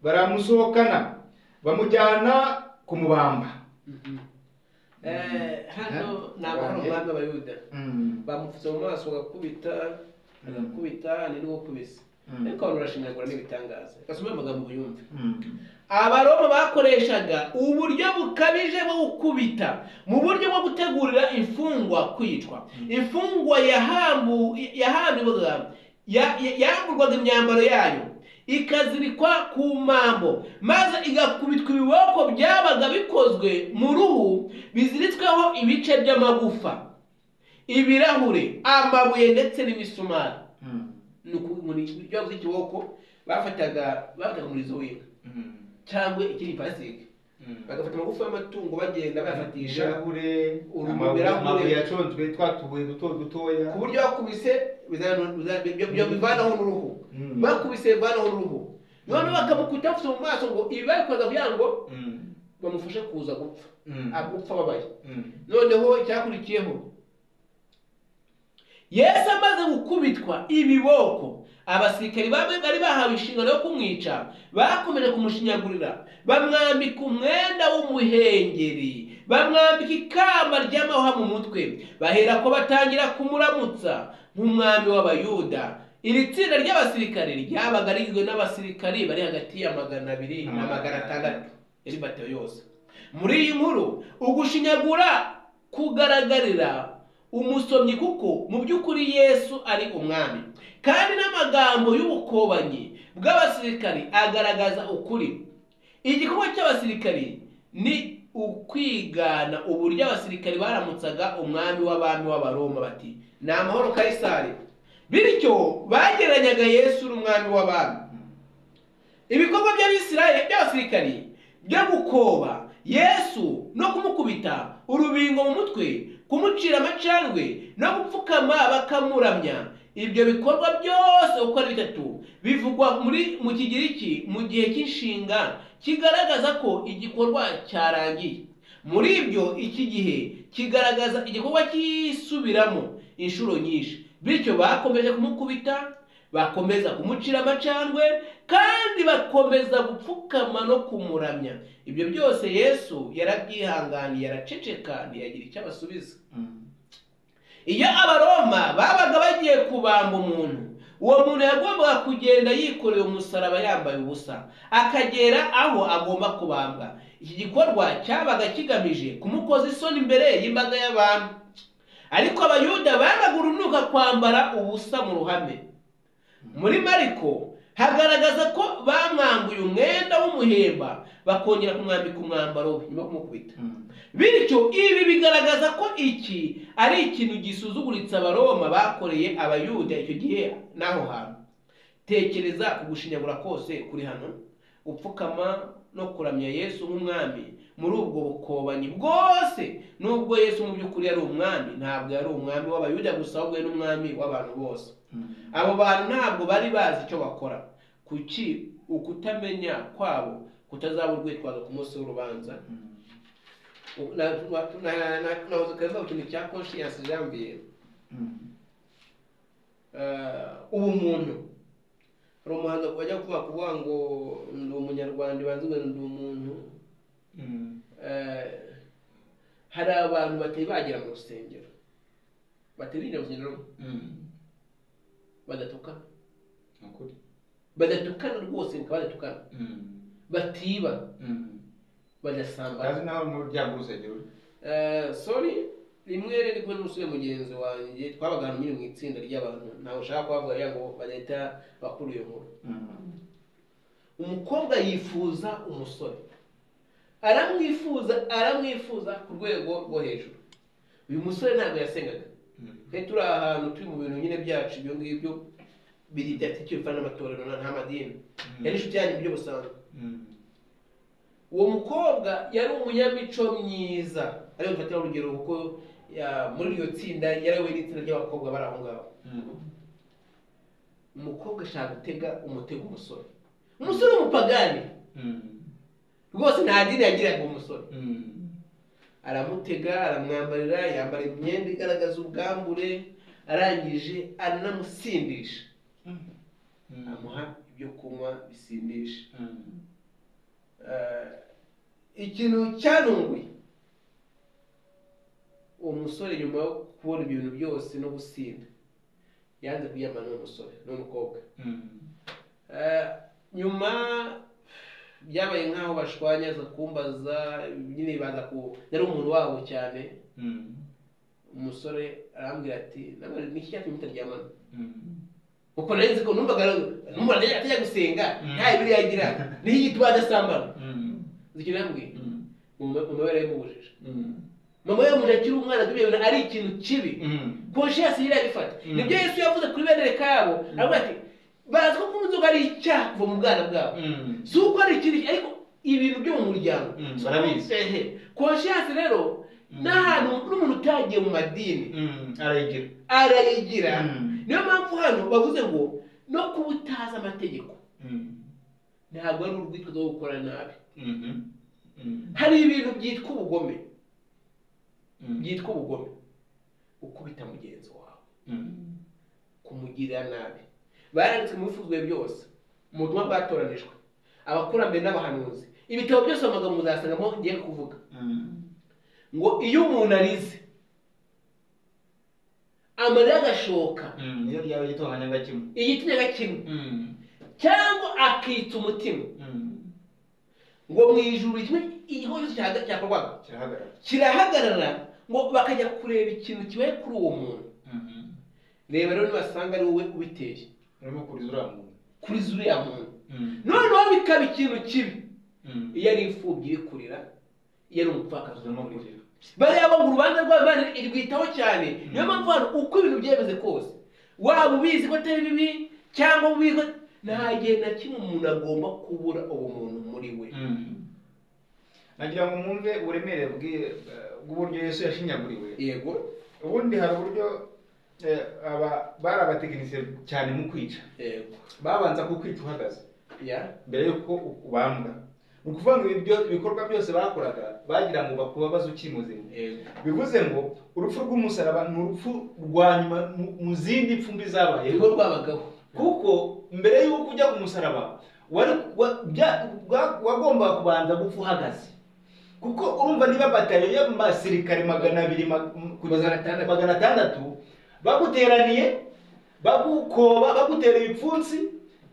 baramusohokana bamujyana kumubamba eh hano ni amahoro mwami w'abayuda bamupfutse mu maso bagakubita bagakubita ni rwo kubise Mm. ariko abantu barashinyagura n'ibitangaza gasome amagambo yumve abaroma bakoreshaga uburyo bukabije bwo gukubita mu buryo bwo gutegurira imfungwa kwicwa imfungwa yahambu- yahamburwaga ya- ya- yamburwaga imyambaro yayo ikazirikwa ku mambo maze igakubitwa ibiboko byabaga bikozwe mu ruhu biziritsweho ibice by'amagufa ibirahure amabuye ndetse n'imisumari ni ukumurika ibiryo by'ikiboko bafataga bafataga umurizo w'inka cyangwa ikindi pasike bagafata amagufa y'amatungo bagenda bayafatisha ibirahure Uruhu amabuye birahure. amabuye yaconzwe twa tubuye duto dutoya ku buryo bakubise bizana- bizana- byo- byo bivanaho n'uruhu Mm. bakubise bivanaho n'uruhu none bakamukuta bafite mu maso ngo ibi babikoraga kugira ngo Mm. bamufashe kuza gupfa Mm. agupfa ababaye Mm. noneho icyakurikiyeho yesu amaze gukubitwa ibiboko abasirikari bamwe bari bahawe inshingano yo kumwica bakomeje kumushinyagurira bamwambika umwenda w'umuhengeri bamwambika ikamba ry'amahwa mu mutwe baherako batangira kumuramutsa nk'umwami w'abayuda iri tsinda ry'abasirikari ryabaga rigizwe n'abasirikari bari hagati ya magana abiri na magana atandatu yari batayo yose muri iyi nkuru ugushinyagura kugaragarira umusomyi kuko mu by'ukuri yesu ari umwami kandi n'amagambo y'ubukobanyi bw'abasirikari agaragaza ukuri igikorwa cy'abasirikari ni ukwigana uburyo abasirikari baramutsaga umwami w'abami w'abaroma bati ni amahoro kayisari bityo bagereranyaga yesu n'umwami w'abami ibikorwa by'abisirayeli by'abasirikari byo gukoba yesu no kumukubita urubingo mu mutwe kumucira amacandwe no gupfukama bakamuramya ibyo bikorwa byose uko ari bitatu bivugwa muri mu kigiriki mu gihe cy'inshinga kigaragaza ko igikorwa cyarangiye muri ibyo iki gihe kigaragaza igikorwa cyisubiramo inshuro nyinshi bityo bakomeje kumukubita bakomeza kumucira amacandwe kandi bakomeza gupfukama no kumuramya ibyo byose yesu yarabyihanganiye araceceka ntiyagira icyo abasubiza Mm. iyo abaroma babaga bagiye kubamba umuntu uwo muntu yagombaga kugenda yikoreye umusaraba yambaye ubusa akagera aho agomba kubambwa iki gikorwa cyabaga kigamije kumukoza isoni imbere y'imbaga y'abantu ariko abayuda bamaga urunuka kwambara ubusa mu ruhame muri mariko hagaragaza ko bamwambuye umwenda w'umuhemba bakongera kumwambika umwambaro we nyuma yo kumukubita Mm. bityo ibi bigaragaza ko iki ari ikintu gisuzuguritse abaroma bakoreye abayuda icyo gihe n'aho hantu tekereza ku gushinyagura kose kuri hano gupfukama no kuramya yesu nk'umwami muri ubwo bukobanyi bwose nubwo yesu mu by'ukuri yari umwami ntabwo yari umwami w'abayuda gusa ahubwo yari n'umwami w'abantu bose Mm. abo bantu ntabwo bari bazi icyo bakora kuki ukutamenya kwabo kutazaba urwitwazo ku munsi w'urubanza Mm. nahoze keza ku kintu cya conscience jambiye Mm. ubumuntu hari umuhanzi wajya kuvuga kuvuga ngo ndi umunyarwanda ibanza ngo ndi umuntu Eh, hari abantu batari bagera mu rusengero batari binjira mu rusengero badatuka badatukana rwose bakaba badatukana batiba badasambana azi nawe mu byagusegero Eh, sorry rimwe rero ndi kumwe n'umusore mugenzi wanjye twabagana nyine mu itsinda ry'abantu ntabwo ushaka kubavuga kugira ngo badahita bakura iyo nkuru umukobwa yifuza umusore aramwifuza aramwifuza ku rwego rwo hejuru uyu musore ntabwo yasengaga twari turi ahantu turi mu bintu nyine byacu ibyo ngibyo biri icyo bipfana n'amatorero na- nta madini yari inshuti yanyu mu buryo busanzwe uwo mukobwa yari umunyamico myiza ariyo mfatira urugero kuko ya- muri iryo tsinda yarayoboye n'itsinda ry'abakobwa bari aho ngaho umukobwa ashaka gutega umutego umusore umusore w'umupagani rwose nta dini yagiraga uwo musore aramutega aramwambarira yambara imyenda igaragaza ubwambure arangije aranamusindisha amuha ibyo kunywa bisindisha Eh, ikintu cyanunguye uwo musore nyuma yo kubona ibintu byose no gusinda yanze kuyamana n'uwo musore n'umukobwa Eh, nyuma byabaye nk'aho bashwanyaza kumbaza nyine baza ku yari umuntu wabo cyane umusore arambwira ati ntabwo niki cyatumye mutaryamana kuko nari nzi ko numvaga numvaga atajya gusenga Mm. nta bibiri yagira niyo yitwa adasambana uzi ikintu yambwiye mama mama we yarabimubujije mama we yamubujije akiri umwana atubwiye ngo ari ikintu kibi conscience yari yabifata Mm. nibyo yesu yavuze kuri bene kabo aravuga ati bazi ko kunywa inzoga ari icyaha kuva mu bwana bwabo si uko ari ikintu ariko ibintu byo mu muryango Mm, So, barabizi. ehe. conscience rero Mm. n'ahantu n'umuntu utagiye mu madini arayigira arayigira Mm. niyo mpamvu hano bavuze ngo no kuba utazi amategeko ntabwo ari urwitwa rwo gukora nabi hari ibintu byitwa ubugome byitwa ubugome ukubita mugenzi wawe kumugirira nabi baranditswe mu bifuzwe byose mu butumwa bwatoranijwe abakurambere n'abahanuzi ibitabo byose amagambo muzasangamo ngiye kuvuga ngo iyo umuntu arize amarira agashoka iyo ryaba gitonganya na kimwe igitinya kimwe cyangwa akitsa umutima ngo mu ijuru kimwe igihugu cyose cyahaga- cyakorwaga kirahagarara kirahagarara ngo bakajya kureba ikintu kibaye kuri uwo muntu reba rero nibasanga ari wowe ubiteye urimo kuriza uriya muntu kuri zuriya muntu noneho bikaba ikintu kibi iyo ari imfubyi ibikurira iyo ari umupfakazi urimo umukurira kurira bariya bo mu rubanza rwabo bari- irwitaho cyane niyo mpamvu hano uko ibintu byemeze kose waba ubizi ko atari bibi cyangwa ubizi ko- nta gihe na kimwe umuntu agomba kubura ubumuntu muri we nagira ngo mwumve uburemere bw'i- bw'uburyo yesu yashinyaguriwe yego ubundi hari uburyo eh, aba bari abatekinisiye cyane mu kwica yego babanza kukwica uhagaze ya mbere y'uko ubambwa ni ukuvuga ngo ibyo ibikorwa byose bakoraga bagira ngo bakubabaze ukiri muzima yego bivuze ngo urupfu rw'umusaraba ni urupfu rwa nyuma mu mu zindi mfumbi zabayeho niho rwabagaho kuko mbere y'uko ujya ku musaraba wari wa- bya- bwa- wagombaga kubanza gupfa uhagaze kuko urumva niba batayo y'abasirikare magana abiri ma- m- kugeza Magana atandatu. magana atandatu baguteraniye bagukoba bagutera ibipfunsi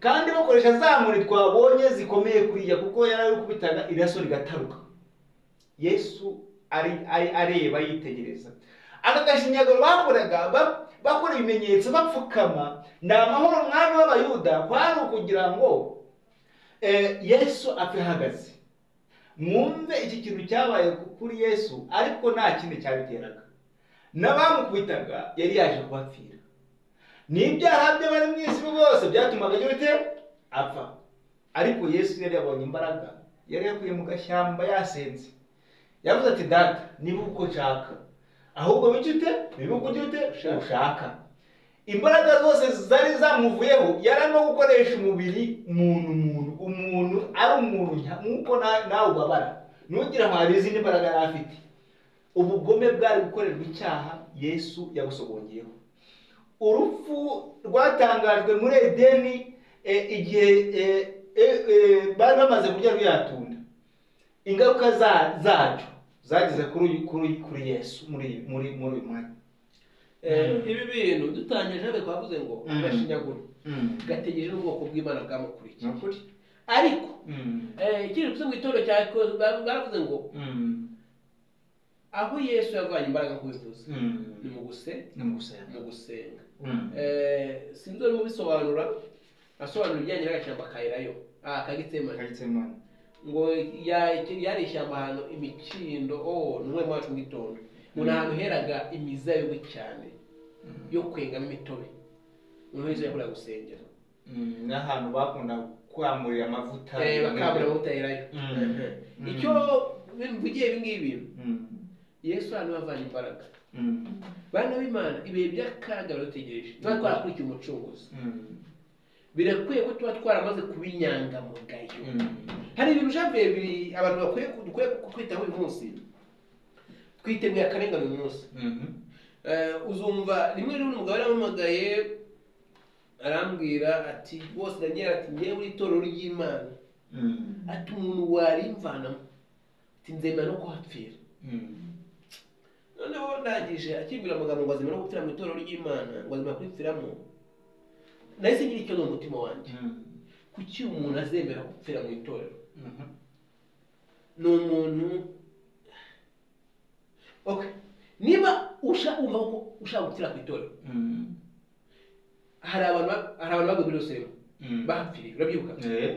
kandi bakoresha za nkoni twabonye zikomeye kuriya kuko yari ari kubitaga iraso rigataruka yesu ari ari areba yitegereza aka gashinyagaro bakoraga ba- bakora ibimenyetso bapfukama ni amahoro mwami w'abayuda kwari ukugira ngo eh, yesu apfe ahagaze mwumve iki kintu cyabaye ku- kuri yesu ariko nta kindi cyabiteraga n'abamukubitaga yari yaje kubapfira n'ibyaha bye bari mu isi bose byatumaga agira ute apfa ariko yesu yari yabonye imbaraga yari yakuriye mu gashyamba yasenze yavuze ati data niba uko nshaka ahubwo wica ute niba uko ujya ute Ushaka. ushaka imbaraga zose zari zamuvuyeho yari arimo gukoresha umubiri muntu muntu umuntu ari umuntu nka- nk'uko na- nawe ubabara ntugira ngo hari izindi mbaraga yari afite ubugome bwari gukorerwa icyaha yesu yabusogongyeho urupfu rwatangajwe muri edeni eh, igihe eh, eh, eh, bari bamaze kurya rwiyatunda ingaruka za- zacyo zageze kuri uyu- kuri uyu- kuri yesu muri muri muri uyu mwanya Eh, ibi bintu dutangije habe twavuze ngo Mm. agashinyaguro gategereje n'ubwoko bw'imana ni bwamukurikiye ukuri ariko eh, ikindi tuvuze mu gitondo cya ko- ba- baravuze ngo aho yesu yavanye imbaraga kubivuza ni mu guse ni mu gusenga mu gusenga Eh, sinzi urimo ubisobanura asobanura ibijyanye n'agashyamba ka elayo ah kagitemani Kagitsemane. ngo ya- yari ishyamba ahantu imikindo oh ni umwe wacu mu gitondo ngo ni ahantu heraga imizabibu cyane yo kwengamo imitobe umuntu wese yakunda gusengera Mm, n'ahantu bakunda kwamurira amavuta Eh, bakabura bawuterayo Mm. Mm. icyo mvugiye ibi ngibi Mm. yesu hano yavanye imbaraga Mm. bana b'imana ibihe by'akaga baradutegereje tuba twarakurikiye umucunguzi Mm. birakwiye ko tuba twaramaze kuba inyangamugayo Mm. hari ibintu ushaka bibiri abantu bakwiye ku- dukwiye ku- kwitaho uyu munsi twiteguye akarengane uyu munsi Mhm. Eh, uzumva rimwe rimwe umugabo yarampamagaye arambwira ati bose daniel ati ngewe uri itorero ry'imana Mm. ati umuntu warimvanamo ati nzemera no kuhapfira Mm. noneho ndangije akimbwira amagambo ngo azemera no gupfira mu itorero ry'imana ngo azemera kuripfiramo nahise ngira icyo mu mutima wanjye Mm. kuki umuntu azemera gupfira mu itorero Mhm. ni umuntu okay niba usha- wumva ko ushaka gupfira ku itorero Mm. hari abantu ba- hari abantu baguye muri rusengero Mm. bahapfiriye urabyibuka Eh.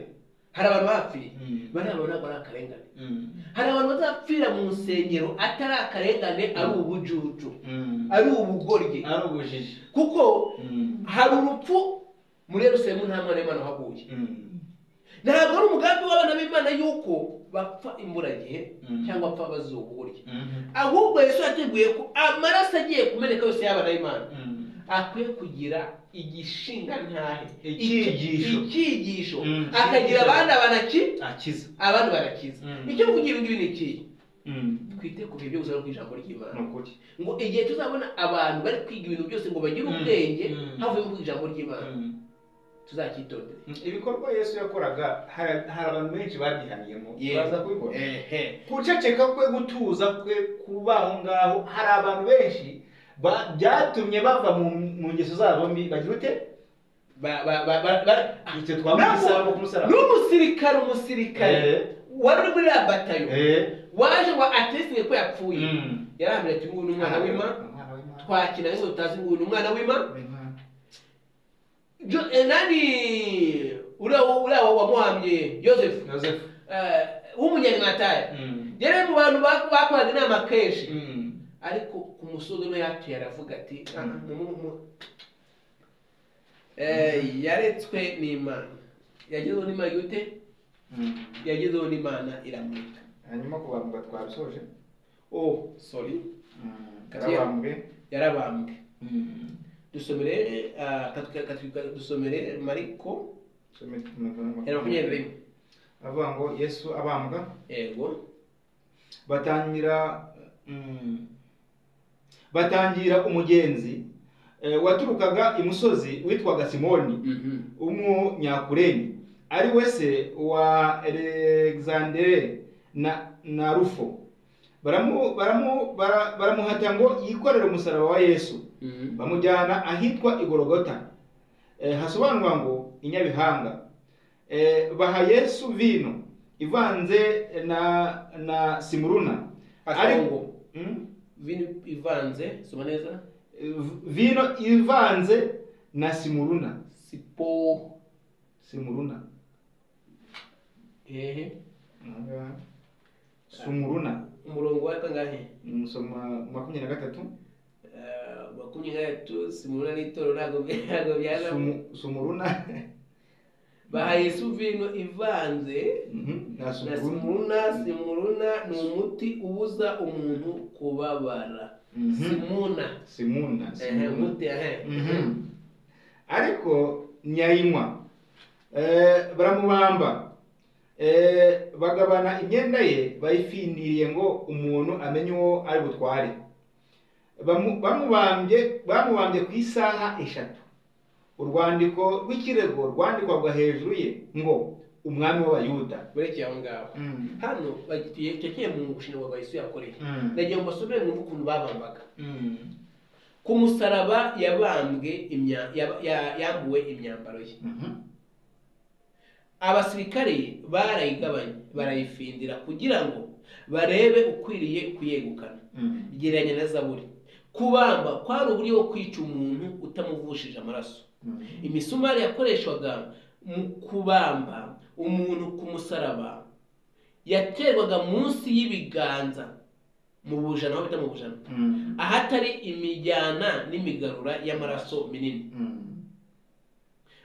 hari abantu bahapfiriye Mm. bari abantu ntabwo ari akarengane Mm. hari abantu bazapfira mu nsengero atari akarengane ari ubujuju Mm. ari ubugoryi ari ubujiji kuko Mm. hari urupfu muri yerusalemu nta mwana w'imana uhaguye Mm. ntabwo ari umugambi w'abana b'imana yuko bapfa imburagihe Mm. cyangwa bapfa bazira ubugoryi Mhm. ahubwo yesu yateguye ko amaraso agiye kumeneka yose y'abana b'imana Mm. akwiye kugira igishinga ntahe Icyigisho. icyigisho Mm. akagira abana banaki akiza abandi barakiza Mm. icyo mvugira ibi ngibi ni iki Mm. twite ku bihe byose no ku ijambo ni ry'imana ukuri ngo igihe tuzabona abantu bari kwiga ibintu byose ngo bagire ubwenge Mm. havuyemo ku ijambo ry'imana Mm. tuzacyitondere ibikorwa yesu yakoraga hari hari abantu benshi babihaniyemo Yewe. baza kubibona ehe guceceka kwe gutuza kwe kuba aho ngaho hari abantu benshi ba- byatumye bava mu mu ngeso zabo mbi bagira ute Ba- ba- ba- ba- ba- ah, icyo twavuga nabwo- isaraba ku musaraba n'umusirikare umusirikare Eh, wari uri muri ya batayo eh, waje ngo atestinge ko yapfuye mm. yarambwira ati nguyu ni umwana w'imana Umwana w'Imana. twakina ariko tutazi nguyu ni umwana w'imana W'Imana. Jo- eh, nani uriya wa- uriya wa- wamuhamye yosefu yosefu eh, w'umunyanyimataya Mm. yari mu bantu ba- bakoraga inama kenshi Mm. ariko ku musozi no yatuye aravuga ati "Ah, Mm. mu- mu- mu- Eh, yaretswe n'imana yagezeho n'imana gute Mm. yagezeho n'imana iramurika hanyuma ku bantu batwabisoje oh sorry Mm. Kati- yarabambwe yarabambwe Mm. dusomere ah, katwi- katwi- dusomere mariko Cumi na makumyabiri. ijana na makumyabiri na rimwe avuga ngo yesu abambwa yego batangira mm, batangira umugenzi eh, waturukaga imusozi witwaga simoni Mhm. w'umunyakureni ari we se wa alexandere na, na rufo baramu baramu bara- baramuhata ngo yikorere umusaraba wa yesu Mhm. bamujyana ahitwa igorogota eh, hasobanurwa ngo inyabihanga eh, baha yesu vino ivanze na na simuruna Ariko Ariko- ngo Mm? vino ivanze soma neza V- vino ivanze na simuruna sipo simuruna hehe sumuruna umurongo wa kangahe musoma makumyabiri na gatatu Ah, makumyabiri na gatatu simuruna n'itoro ntabwo ntabwo byazamo Sumu- sumuruna baha yesu vino ivanze Mhm, na na sumuruna simuruna simuruna ni umuti ubuza umuntu kubabara Mhm. simuna simuna ehe simuruna umuti ehe Mhm. ariko nyayinywa Eh, baramubamba Eh, bagabana imyenda ye bayifiniriye ngo umuntu amenye uwo ari butware Bamu- bamubambye bamubambye ku isaha eshatu urwandiko rw'ikirego rwandikwaga hejuru ye ngo umwami w'abayuda urekeye aho ngaho hano bagiye tekeye mu gushinga kwa Yesu yakoreye Mm. nagiye ngo basubire mu ukuntu babambaga ku musaraba yabambwe imya- yaba- ya- yambuwe imyambaro ye Mhm. abasirikare barayigabanya barayifindira kugira ngo barebe ukwiriye kuyegukana Mm. gereranya na zaburi kubamba kwari uburyo bwo kwica umuntu utamuvushije amaraso Mm. imisumari yakoreshwaga mu kubamba umuntu ku musaraba yaterwaga munsi y'ibiganza mu bujana aho bita mu bujana Mm. ahatari imijyana n'imigarura y'amaraso minini Mm.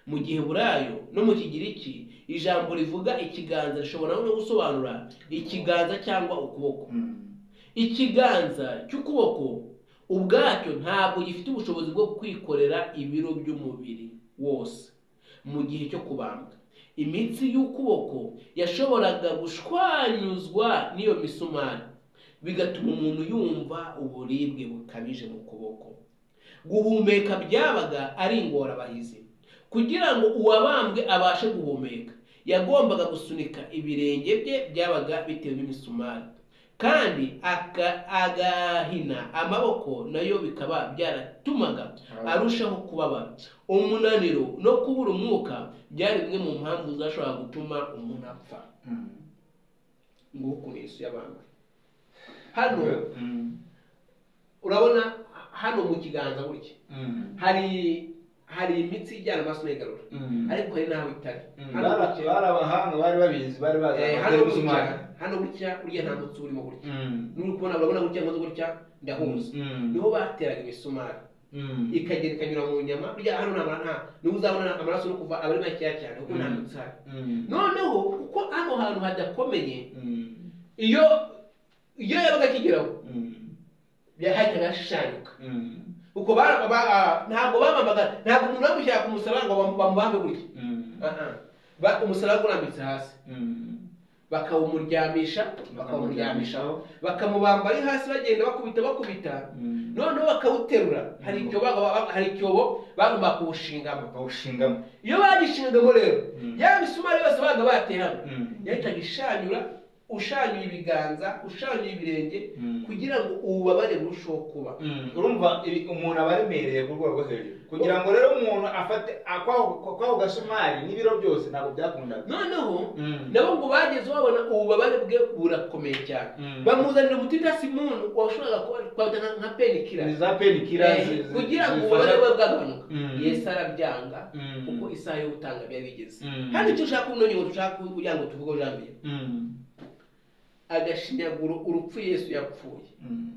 mu giheburayo no mu kigiriki ijambo rivuga ikiganza rishobora no gusobanura ikiganza cyangwa ukuboko Mm. ikiganza cy'ukuboko ubwacyo ntabwo gifite ubushobozi bwo kwikorera ibiro by'umubiri wose mu gihe cyo kubambwa imitsi y'ukuboko yashoboraga gushwanyuzwa n'iyo misumari bigatuma umuntu yumva uburibwe bukabije mu kuboko guhumeka byabaga ari ingorabahizi kugira ngo uwabambwe abashe guhumeka yagombaga gusunika ibirenge bye byabaga bitewe n'imisumari kandi aka- agahina amaboko nayo bikaba byaratumaga arushaho kubabara umunaniro no kubura umwuka byari bimwe mu mpamvu zashoboraga gutuma umuntu apfa Mm. nguko ukuntu yesu yabambwe hano Mm. urabona hano mu kiganza gutya Mm. hari hari imitsi ijyana amaraso n'igarura Mm. ariko hari n'aho itari Mm. hano Bari gutya- bari abahanga bari babizi bari bazi Eh, amakuru hano y'ubuzima. gutya hano gutya uriya nta mutsi urimo gutya Mm. nuri kubona urabona gutya nkoze gutya ndahuza Mm. niho bateraga imisumari Mm. ikagenda ikanyura mu nyama burya hano nta nta niho uzabona amaraso no kuva aba ari makeya cyane kuko nta Mm. mutsi hari Mm. noneho kuko hano hantu hadakomeye Mm. iyo iyo yabaga akigeraho Mm. yahitaga ashushanyuka Mm. kuko bara- ba- ah, ntabwo bamamaga ntabwo umuntu bamushyira ku musaraba ngo bamu- bamubambe gutya Mm. Ah, ah. Ba- umusaraba urambitse hasi Mm. bakawumuryamisha bakawumuryamishaho bakamubamba ari hasi bagenda bakubita bakubita Mm. noneho bakawuterura hari icyobo baga- hari icyobo bagomba kuwushingamo bawushingamo iyo bagishingamo rero Mm. ya misumari yose baga bateyemo Mm. yahitaga ishanyura ushanyuye ibiganza ushanyuye ibirenge Mm. kugira ngo ububabare burusheho kuba Mm. urumva ibi- umuntu aba aremereye ku rwego rwo hejuru kugira ngo rero umuntu afate akwaho kwaho gasumari n'ibiro byose ntabwo byakundaga noneho Mm. nabo ngo bageze babona ububabare bwe burakomeye cyane Mm. bamuzanira umutitasimunu washoboraga kwata nka- nka penikira ni za penikira zi- zi- kugira ngo zifasha- ububabare bwe bwagabanuka Mm. yesu arabyanga Mm. kuko isaha yo gutanga biba bigeze Mm. hano icyo ushaka ubumenyi ngo dushaka kugira ngo tuvuge ijambo Mm. agashinyaguro urupfu yesu yapfuye Mm.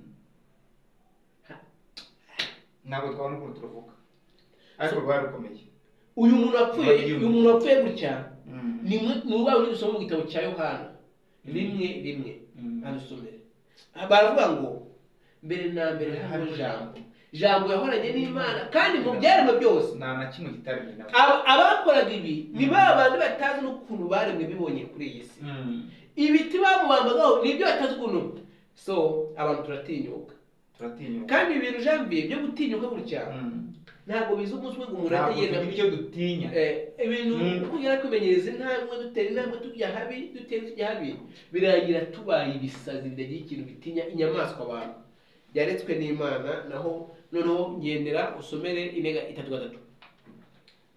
ntabwo twabona ukuntu turavuga ariko rwari rukomeye uyu muntu wapfuye Murabyumva. uyu muntu wapfuye gutya Mm. ni mwe- ni urwaho dusoma mu gitabo cya yohana rimwe rimwe Mm. adusomere baravuga ngo mbere na mbere hariho jambo jambo yahoranye n'imana kandi mu byaremwe byose nta na kimwe kitari nyina aba- abakoraga ibi ni ba bandi batazi n'ukuntu baremwe bibonye kuri iyi si Mm. ibiti bamubambagaho ni ibyo batazi ukuntu so abantu turatinyuka turatinyuka kandi ibi bintu jambiye byo gutinyuka gutya Mm. ntabwo biza umunsi umwe ngo umuntu ntabwo ahite yenda tugira icyo dutinya Eh, ibintu Mm. twongera kwimenyereza intambwe dutera intambwe tujya habi dutera tujya habi birangira tubaye ibisazi bitagira ikintu bitinya inyamaswa abantu yaretswe n'imana naho noneho ngendera usomere intega itatu gatatu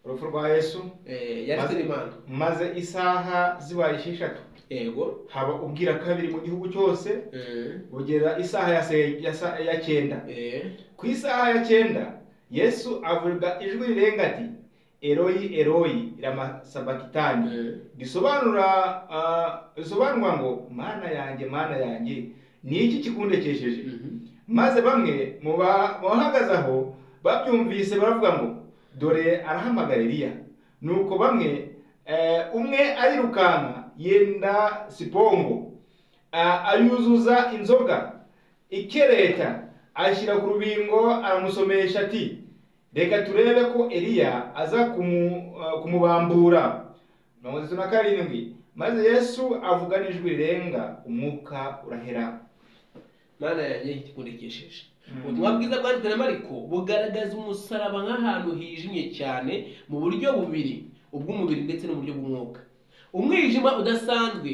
urupfu rwa yesu Eh, yaretswe Maze- n'imana maze isaha zibaye esheshatu yego haba ubwira kabiri mu gihugu cyose Eh, bugera isaha ya, se, ya, sa- ya cyenda eh, ku isaha ya cyenda yesu avuga ijwi rirenga ati eroyi eroyi rama sabakitani eh. risobanura ah, risobanurwa ngo mana yanjye mana yanjye ni iki kikundekesheje Mhm. maze bamwe mu ba- mu bahagaze aho babyumvise baravuga ngo dore arahamagara Eliya nuko bamwe eh, umwe arirukanka yenda sipongo ah, ayuzuza inzoga ikereta ayishyira ku rubingo aramusomesha ati reka turebe ko Eliya aza kumu, ah, kumubambura mirongo itatu na karindwi maze yesu avuga n'ijwi rirenga umwuka urahera mana yanjye ikikundikisheje Mm. ubutumwa bwiza bwanditswe na mariko bugaragaza umusaraba nk'ahantu hijimye cyane mu buryo bubiri ubw'umubiri ndetse n'uburyo bw'umwuka umwijima udasanzwe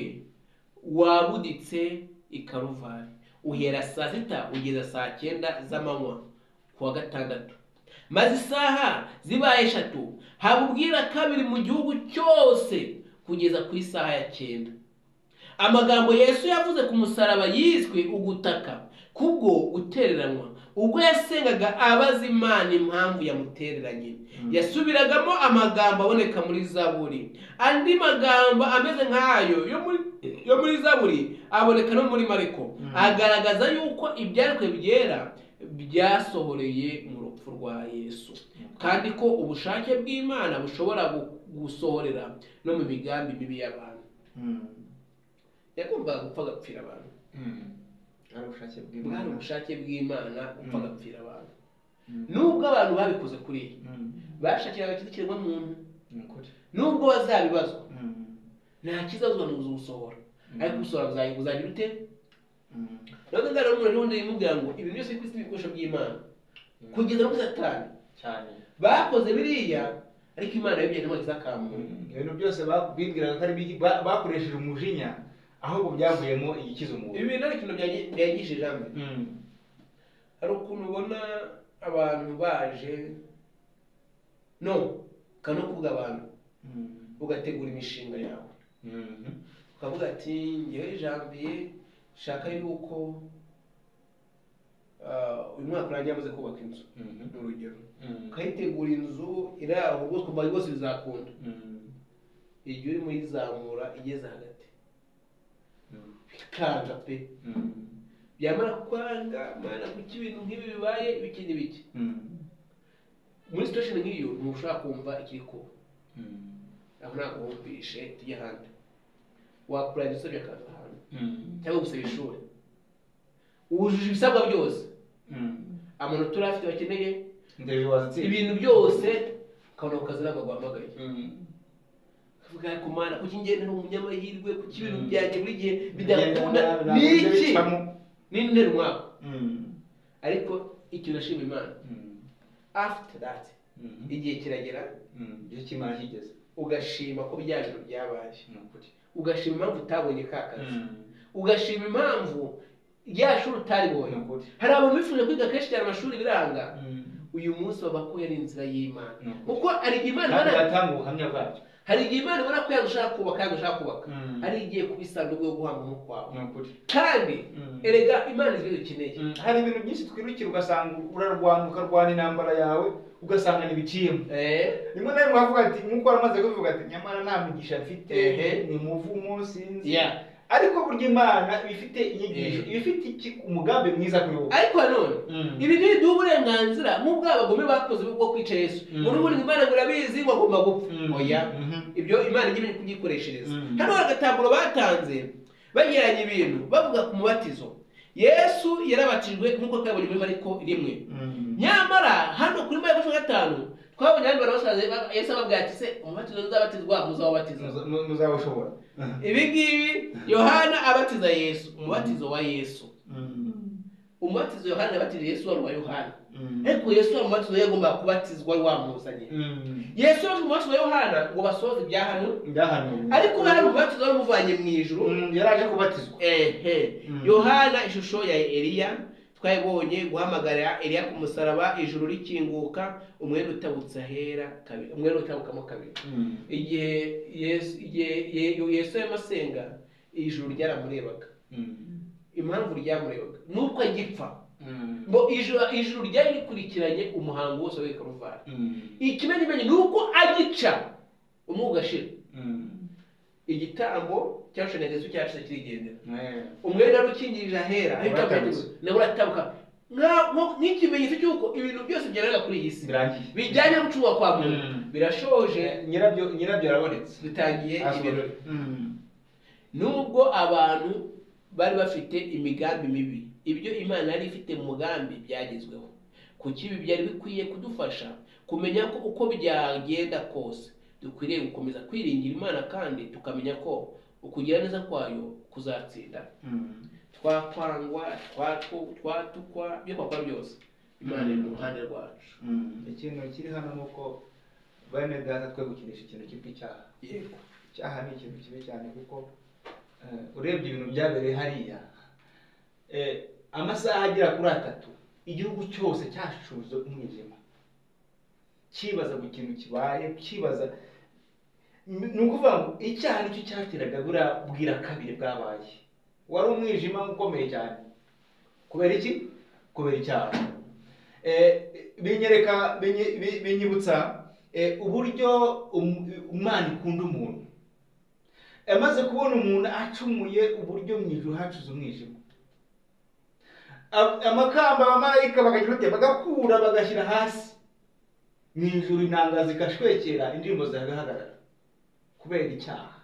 wabuditse i karuvari uhera saa sita ugeza saa cyenda z'amanywa ku wa gatandatu maze isaha zibaye eshatu haba ubwira kabiri mu gihugu cyose kugeza ku isaha ya cyenda amagambo yesu yavuze ku musaraba yiswe ugutaka kubwo gutereranwa ubwo yasengaga abaza imana impamvu yamutereranye Mm. yasubiragamo amagambo aboneka muri zaburi andi magambo ameze nk'ayo yo muri yo muri zaburi aboneka no muri mariko Mm. agaragaza yuko ibyanditswe byera byasohoreye mu rupfu rwa yesu kandi ko ubushake bw'imana bushobora gu- gusohorera no mu migambi mibi y'abantu Mm. yagombaga gupfa agapfira abantu Mm. Ari ubushake bwari bw'Imana. ubushake bw'imana upfa Mm. agapfira abantu Mm. nubwo abantu babikoze kuri ye Mm. bashakira agakiza kiremwamuntu Ni ukuri. nubwo bazabibazwa Mm. nta kizazwa ni ugusohora ariko gusohora buzayi- buzagira ute Mm. nabwo nzara n'umuntu n'undi yimubwira ngo ibintu byose ku isi ni ibikoresho by'imana Mm. kugeza kuri satani cyane bakoze biriya ariko imana yabibye ntibageze akamuntu ibintu byose babwibwiraga ko ari biki- ba- bakoresheje umujinya ahubwo byavuyemo igikiza umuntu ibi bintu ari ikintu byangi- byangije ijambo Mm. hari ukuntu ubona abantu baje no ukaba no kuvuga abantu Mm. ugategura imishinga yawe Mhm. ukavuga ati ngewe janvier nshaka yuko ah, uyu mwaka urangiye amaze kubaka inzu Mhm. ni urugero Mm. ukayitegura inzu iri aho rwose ukumva rwose bizakunda Mm. igihe urimo uyizamura igeze hagati Mm. bikanga pe Mm. byamara kwanga mana kuki ibintu nk'ibi bibaye biki n'ibiki Mm. muri situation nk'iyo ntushobora kumva ikiri kuba Mm. aho ntabwo wumvishe tujye ahandi wakura inzu usabye akazi ahandi Mm. cyangwa gusaba ishuri wujuje ibisabwa byose Mm. amanota uri afite bakeneye Ndebe wazitsinze. ibintu byose ukabona ku kazi ntabwo guhamagaye Mm. ukavuga ariko mana kuki njye ndi umunyamahirwe kuki ibintu Mm. byanjye buri gihe bidakunda Bigenda- ni bigenda iki bicamo. ni ntera umwaka Mm. ariko ikintu ashima imana Mm. after that Mhm. igihe kiragera Mm. Igihe cy'Imana kigeze. ugashima ko bya bintu byabaye Ni ukuri. ugashima impamvu utabonye ka kazi Mm. ugashima impamvu rya shuri Ni utaribonye ukuri. hari abantu bifuje kwiga kenshi cyane amashuri biranga Mm. uyu munsi babakuye ari inzira y'imana Ni ukuri. kuko hari igihe imana Kandi ibona- batanga ubuhamya bwabyo. hari igihe imana ibona ko yanga ushaka kubaka yanga ushaka kubaka Mm. hari igihe kuba isanduku yo guhangamo kwawe Ni ukuri. kandi Mm. erega imana izi dukeneye Mm, hari ibintu byinshi twirukira ugasanga urarwana ukarwana intambara yawe ugasanga ntibiciyemo rimwe na rimwe havuga ati nk'uko waramaze kubivuga ati nyamara nta mugisha mfite Ehe. ni muvumo sinzi ya ariko burya imana iba ifite inyigisho Eh. iba ifite iki- umugambi mwiza kuri wowe ariko nanone ibi ntibiduha uburenganzira nk'ubwo abagome bakoze bwo kwica yesu Mm. ngo n'ubundi ngo imana ngo irabizi ngo agomba gupfa Mm. oya Mhm. ibyo imana ijya imenya kubyikoreshereza Mm. hano hari agataburo batanze bagereranya ibintu bavuga ku mubatizo yesu yarabatijwe nk'uko twabonye muri mariko rimwe Mm. nyamara hano kuri mariko cumi na gatanu twabonye abandi bantu basaze ba- yesu ababwira ati se umubatizo uzabatizwa muzawubatiza Muza- mu- muzabashobora ibi ngibi yohana abatiza yesu umubatizo wa yesu Mm. umubatizo yohana yabatije yesu wari uwa yohana Mm. ariko yesu wa mubatizo yagombaga kubatizwa wari wamuzanye Mm. yesu yaje mu mubatizo wa yohana ngo basohoze ibyahanuwe Byahanuwe. ariko yohana umubatizo wari umuvanye mu ijuru Mm, yaraje kubatizwa ehe Mm. yohana ishusho ya eliya twayibonye guhamagarira eliya ku musaraba ijuru rikinguka umwenda utabutse ahera kabiri umwenda utabukamo kabiri Mm. igihe yesu igihe Ye- yesu yarimo asenga ijuru ryaramurebaga Mm. impamvu ryamurebaga nuko agipfa Mm. ngo ijuru ijuru ryari rikurikiranye umuhango wose wa karuvari Mm. ikimenyimenyi ni uko agica umwuka ugashira Mm. igitambo cyashanya yesu cyacu kirigendera Eh. umwenda wari ukingirije ahera ariko Uratabutse. nawe uratabuka Nka- nko- nk'ikimenyetso cy'uko ibintu byose byarega kuri iyi si birangiye bijyanye no gucungwa kwa muntu Mm. birashoje nyirabyo nyirabyo arabonetse dutangiye ibirori Mm. nubwo abantu bari bafite imigambi mibi ibyo imana yari ifite mu mugambi byagezweho kuki ibi byari bikwiye kudufasha kumenya ko uko byagenda kose dukwiriye gukomeza kwiringira imana kandi tukamenya ko ukugira neza kwayo kuzatsinda Mm. twakwangwa twatu- twatukwa byokakora byose imana iri mu ruhande rwacu Mm. ikintu kiri hano ni uko bene data twe gukinisha ikintu cyitwa icyaha yego icyaha ni ikintu kibi cyane kuko eh, urebye ibintu byabereye hariya eh, amasaha agera kuri atatu igihugu cyose cyashuje umwijima cyibaza ku kintu kibaye cyibaza ni ukuvuga ngo icyaha nicyo cyateraga buriya bwira kabiri bwabaye wari umwijima ukomeye cyane kubera iki kubera icyaha Eh, binyereka binyi- bi- binyibutsa eh, uburyo um- imana ikunda umuntu yamaze kubona umuntu acumuye uburyo mu ijuru hacuze umwijima Ab- amakamba abamarayika bakagira ute bagakura bagashyira hasi mu ijuru intanga zigashwekera indirimbo zigahagarara kubera icyaha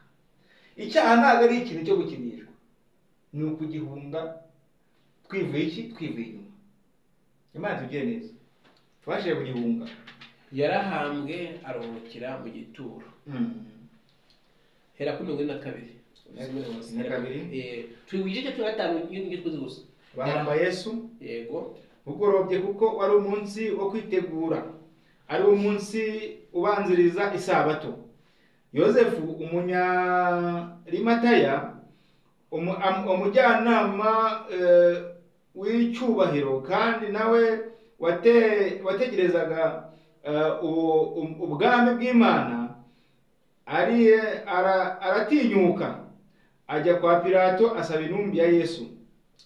icyaha ntabwo ari ikintu cyo gukinishwa ni ukugihunga twivuye iki twivuye inyuma imana tugiye neza tubashije kugihunga yarahambwe aruhukira mu gituro hera kuri mirongo ine na kabiri na kabiri. Eh, turi ku gice cya cumi na gatanu n'igice twuzi gusa bahamba yesu yego bugorobye kuko wari umunsi wo kwitegura ari wo munsi ubanziriza isabato yosefu umunyarimataya umu- am- umujyanama eh, w'icyubahiro kandi nawe wate- wategerezaga eh, ubu- um- ubwami bw'imana ari ara- aratinyuka ajya kwa pilato asaba intumbi ya yesu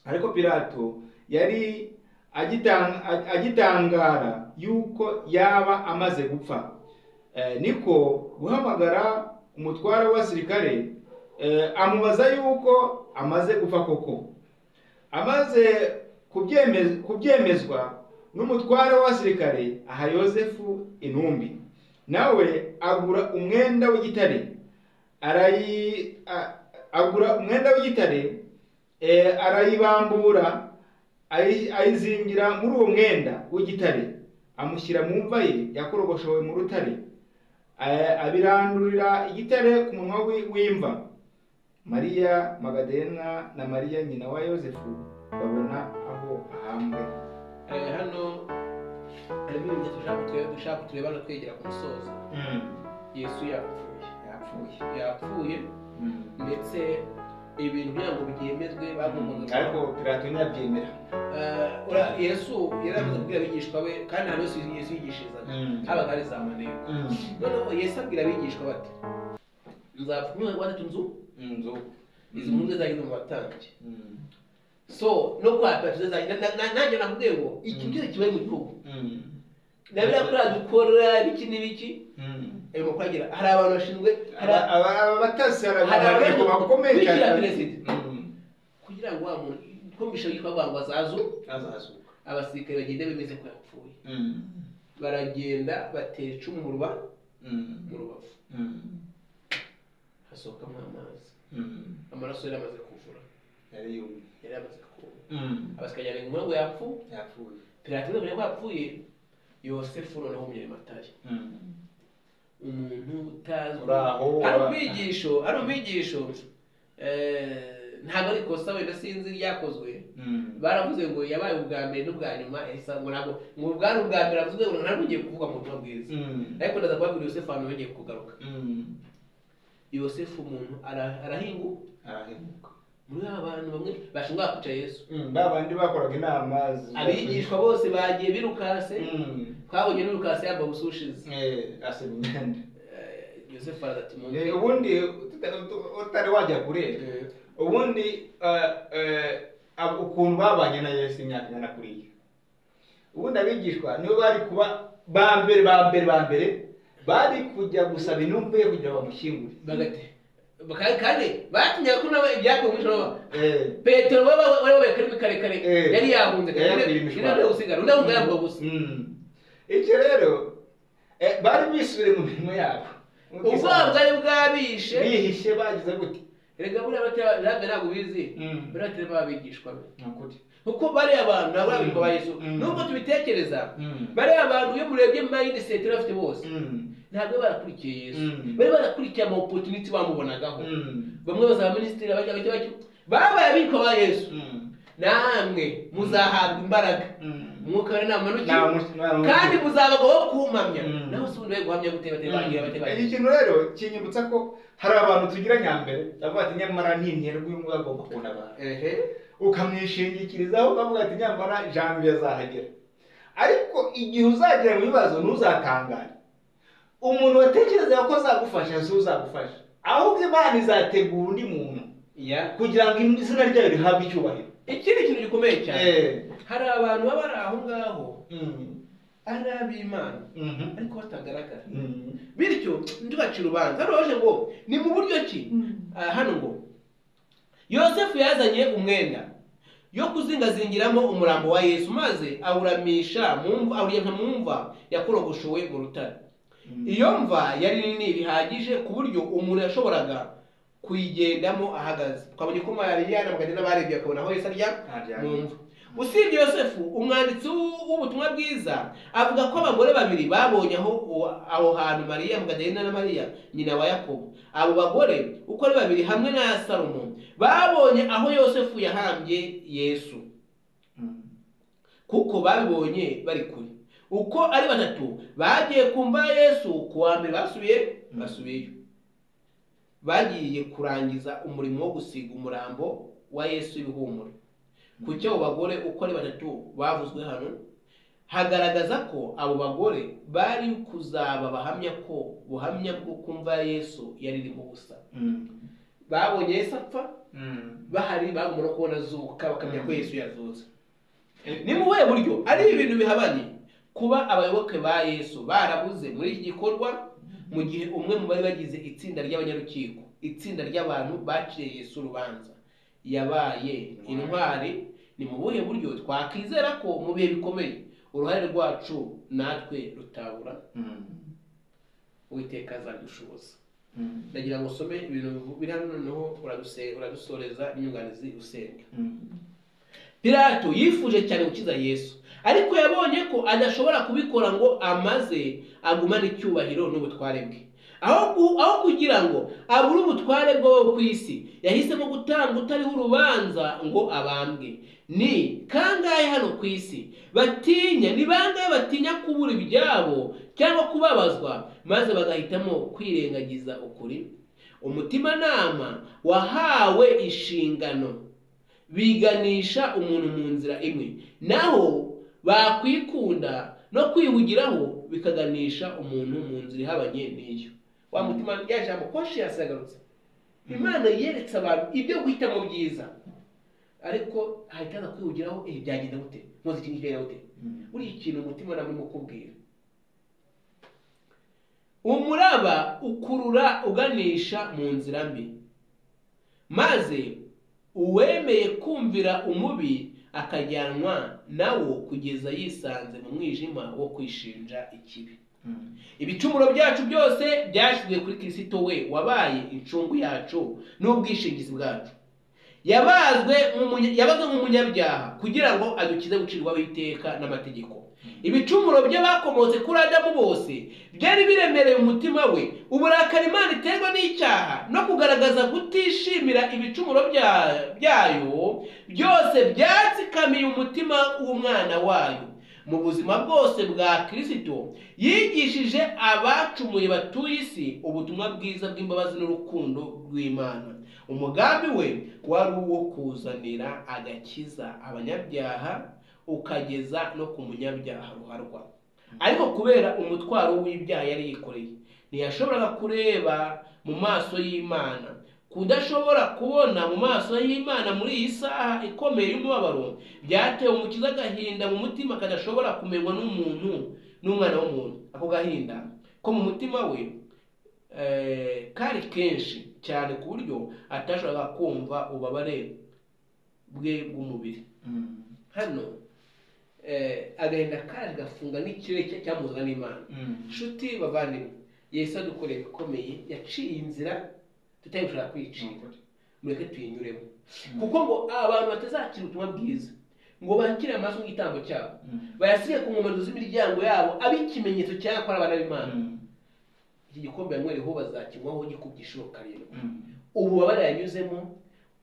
ariko pilato yari agitang- ag- agitangara yuko yaba amaze gupfa Eh, niko guhamagara umutware w'abasirikare eh, amubaza yuko amaze gupfa koko amaze kubyeme- kubyemezwa n'umutware w'abasirikare aha yosefu intumbi nawe agura umwenda w'igitare arayi a- agura umwenda w'igitare eh, arayibambura ayi- ayizingira muri uwo mwenda w'igitare amushyira mu mva ye yakorogoshowe mu rutare eh, abirandurira igitare ku munwa wi- w'imva mariya magadena na mariya nyina wa yosefu babona aho ahambwe Eh, hano harimo ibintu dushaka twe- dushaka turebana twegera ku musozo yesu yapfuye yapfuye yapfuye ndetse ibintu kugira ngo byemezwe bagombaga ariko pilato ntiyabyemera Eh, ura- yesu yari amaze kubwira abigishwa be kandi ahantu hose yesu yigishirizaga habaga hari za maneko noneho yesu abwira abigishwa bati nzapfa umwaka wa gatatu nzu inzu izi mpunzi zageze mu batambyi so no kwapira tuzazajya nanjye nakubwiye ngo iki cyose kibaye mu gihugu nabira kuri dukora biki n'ibiki ayo makuru agira hari abantu bashinzwe hari a- abatasi hari abantu bakomeye bishyira cyane perezida kugira ngo wa muntu twumvishe yitwa ngo azazu azazuka abasirikare bagenda bemeze ko yapfuye baragenda batera icumu mu ruba mu rubavu hasohokamo amazi amaraso yari amaze kuvura yari yumye yari amaze kuba abasirikare yari ngo yapfu yapfuye pilato yari ko yapfuye yosefu noneho umunyarimatari umuntu utazwi Uri aho, ari ura- umwigisho ari umwigisho eh, ntabwo ari ikosa wenda sinzi ryakozwe baravuze ngo yabaye ubwa mbere n'ubwa nyuma yahise ngo ntabwo ngo bwari ubwa mbere avuze ngo ntabwo ugiye kuvugwa mu butumwa bwiza ariko ndaza kubabwira yosefu ahantu yongeye kugaruka yosefu umuntu ara- arahingu arahemuka muri aba bantu bamwe bashinzwe bakwica yesu ba bandi bakoraga inama zi- abigishwa bose bagiye birukase Mm. twabonye n'urukase yambaye ubusushizi Eh, asaba imyenda Eh, yosefu arazati mu Eh, ubundi tuta- tu- utari wajya kure Eh, ubundi eh, eh, ab- ukuntu babanye na yesu imyaka ingana kuriya ubundi abigishwa nibo bari kuba ba mbere ba mbere ba mbere bari kujya gusaba intumbi ye kugira bamushyingure bagate kandi kandi batinyaga ko nabo ibyago mu ijoro Eh, petero waba wari wabaye karimi karekare Eh. yari yahunze Yari kare yakwiriye imishwaro. ari gusigara undi ahunga yambuka gusa mm. icyo rero eh, bari bisubiye mu mirimo yabo ubwoba bwari bwabishe bihishe bagize gute reka buriya batera ntabwo ntabwo bizi Mm. buriya batera babigishwa be Ni ukuri. kuko bariya bantu ntabwo ari abigishwa ba Mm. yesu Mm. nubwo tubitekereza Mm. bariya bantu iyo murebye mu mayindi sentire bafite bose Mm. ntabwo bari barakurikiye yesu Mm. bari barakurikiye ama opotuniti bamubonagaho Mm. bamwe bazaba minisitiri abajya bajya bajya babaye abiko ba yesu Mm. namwe muzahabwa imbaraga Mm. umwuka wera nta manukira Nta musi- nta musi- kandi muzabagaho kumpamya Mm. naho si ubundi bari guhamya gute batari bagira batari iki bagira kintu rero kinyibutsa ko hari abantu tugira nyambere avuga ati nyamara ninterwa uyu nguyu agomba kubona abantu ehe ukamwishingikirizaho ukavuga ati nyamara jambi azahagera ariko igihe uzagera mu bibazo ntuzatangare umuntu watekereza ko azagufasha si uzagufasha ahubwo imana izategura undi muntu ya kugira ngo izina ryayo rihabwe icyubahiro ikindi kintu gikomeye cyane Eh. hari abantu baba bari aho ngaho Mm. ari ab'imana Mhm. ariko batagaragara Mm. bityo ntibacire urubanza hano baje ngo ni mu buryo ki Ah, hano ngo yosefu yazanye umwenda yo kuzingazingiramo umurambo wa yesu maze awuramisha mu mva awuryanka mu mva yakorogoshowe mu rutare iyo mva yari nini bihagije ku buryo umuntu yashoboraga kuyigendamo ahagaze twabonye ko mariya na magana n'abarebye bakabona aho yesu ajya mu mva usibye yosefu umwanditsi w'u- w'ubutumwa bwiza avuga ko abagore babiri babonye aho uwo- aho hantu mariya magadalena na mariya nyina wa yakobo abo bagore uko ari babiri hamwe na salomo babonye aho yosefu yahambye yesu Mm. kuko babibonye bari kure uko ari batatu bagiye kumva yesu ku wa mbere basubiye Mm. basubiyeyo bagiye kurangiza umurimo wo gusiga umurambo wa yesu ibihumure ku cyo abo bagore uko ari batatu bavuzwe hano hagaragaza ko abo bagore bari kuzaba abahamya ko ubuhamya bwo kumva yesu yaririmo ubusa Mm. babonye yesu apfa Mm. bahari bagomba no kubona azuka bakamenya ko Mm. yesu yazutse ni mu buhe buryo ari ibintu bihabanye kuba abayoboke ba yesu barabuze muri iki gikorwa mu gihe umwe mu bari bagize itsinda ry'abanyarukiko itsinda ry'abantu baciye yesu urubanza yabaye intwari ni mu buhe buryo twakwizera ko mu bihe bikomeye uruhare rwacu natwe rutabura Mm. uwiteka azadushoboza Mm. ndagira ngo usome ibintu biri hano noneho uraduse- uradusoreza inyunganizi usenga Mm. pilato yifuje cyane gukiza yesu ariko yabonye ko adashobora kubikora ngo amaze agumane icyubahiro n'ubutware bwe aho ku- aho kugira ngo abure ubutware bw'abo ku isi yahisemo gutanga utariho urubanza ngo abambwe ni kangahe hano ku isi batinya ni bangahe batinya kubura ibyabo cyangwa kubabazwa maze bagahitamo kwirengagiza ukuri umutimanama wahawe inshingano biganisha umuntu mu nzira imwe naho bakwikunda no kwihugiraho bikaganisha umuntu mu nzira ihabanye n'iyo wa mutima rya jambo koshi yasagarutse imana yeretse abantu ibyo guhitamo byiza ariko hahita aza kwihugiraho ibi byagenda gute muzi ikintu kigenda gute Mm. buriya ikintu umutima nawe urimo kubwira umuraba ukurura uganisha mu nzira mbi maze uwemeye kumvira umubi akajyanwa nawo kugeza yisanze mu mwijima wo kwishinja ikibi Mm. ibicumuro byacu byose byashyizwe kuri kirisito we wabaye incungu yacu n'ubwishingizi bwacu yabazwe nk'umunya- yabazwe nk'umunyabyaha kugira ngo adukize gucirwaho iteka n'amategeko ibicumuro bye bakomotse kuri adamu bose byari biremereye umutima we uburakari imana iterwa n'icyaha no kugaragaza kutishimira ibicumuro bya- byayo byose byatsikamiye umutima w'umwana wayo mu buzima bwose bwa kirisito yigishije abacumuye batuye isi ubutumwa bwiza bw'imbabazi n'urukundo rw'imana umugambi we wari uwo kuzanira agakiza abanyabyaha ukageza no ku munyabyaha ruharwa ariko kubera umutwaro w'ibyaha yari yikoreye ntiyashoboraga kureba mu maso y'imana kudashobora kubona mu maso y'imana muri iyi saha ikomeye y'umubabaro byatewe umukiza agahinda mu mutima kadashobora kumenywa n'umuntu n'umwana w'umuntu ako gahinda ko mu mutima we eh, kari kenshi cyane ku buryo atashoboraga kumva ububabare bwe bw'umubiri Mm. hano eh, agahinda kaje gafunga n'ikirere cye cyamuzwa n'imana Mm. nshuti bavandimwe yesu adukoreye ibikomeye yaciye inzira tutayishobora kwicira mureke tuyinyuremo kuko ngo abantu batazakira ubutumwa bwiza ngo bakire amaraso y'igitambo cyabo Mm. bayasige ku nkomero z'imiryango yabo abe ikimenyetso cyane ko ari abana b'imana Mm. iki gikombe yanyweriho bazakinywaho gikubye inshuro karindwi Mm. ububabare yanyuzemo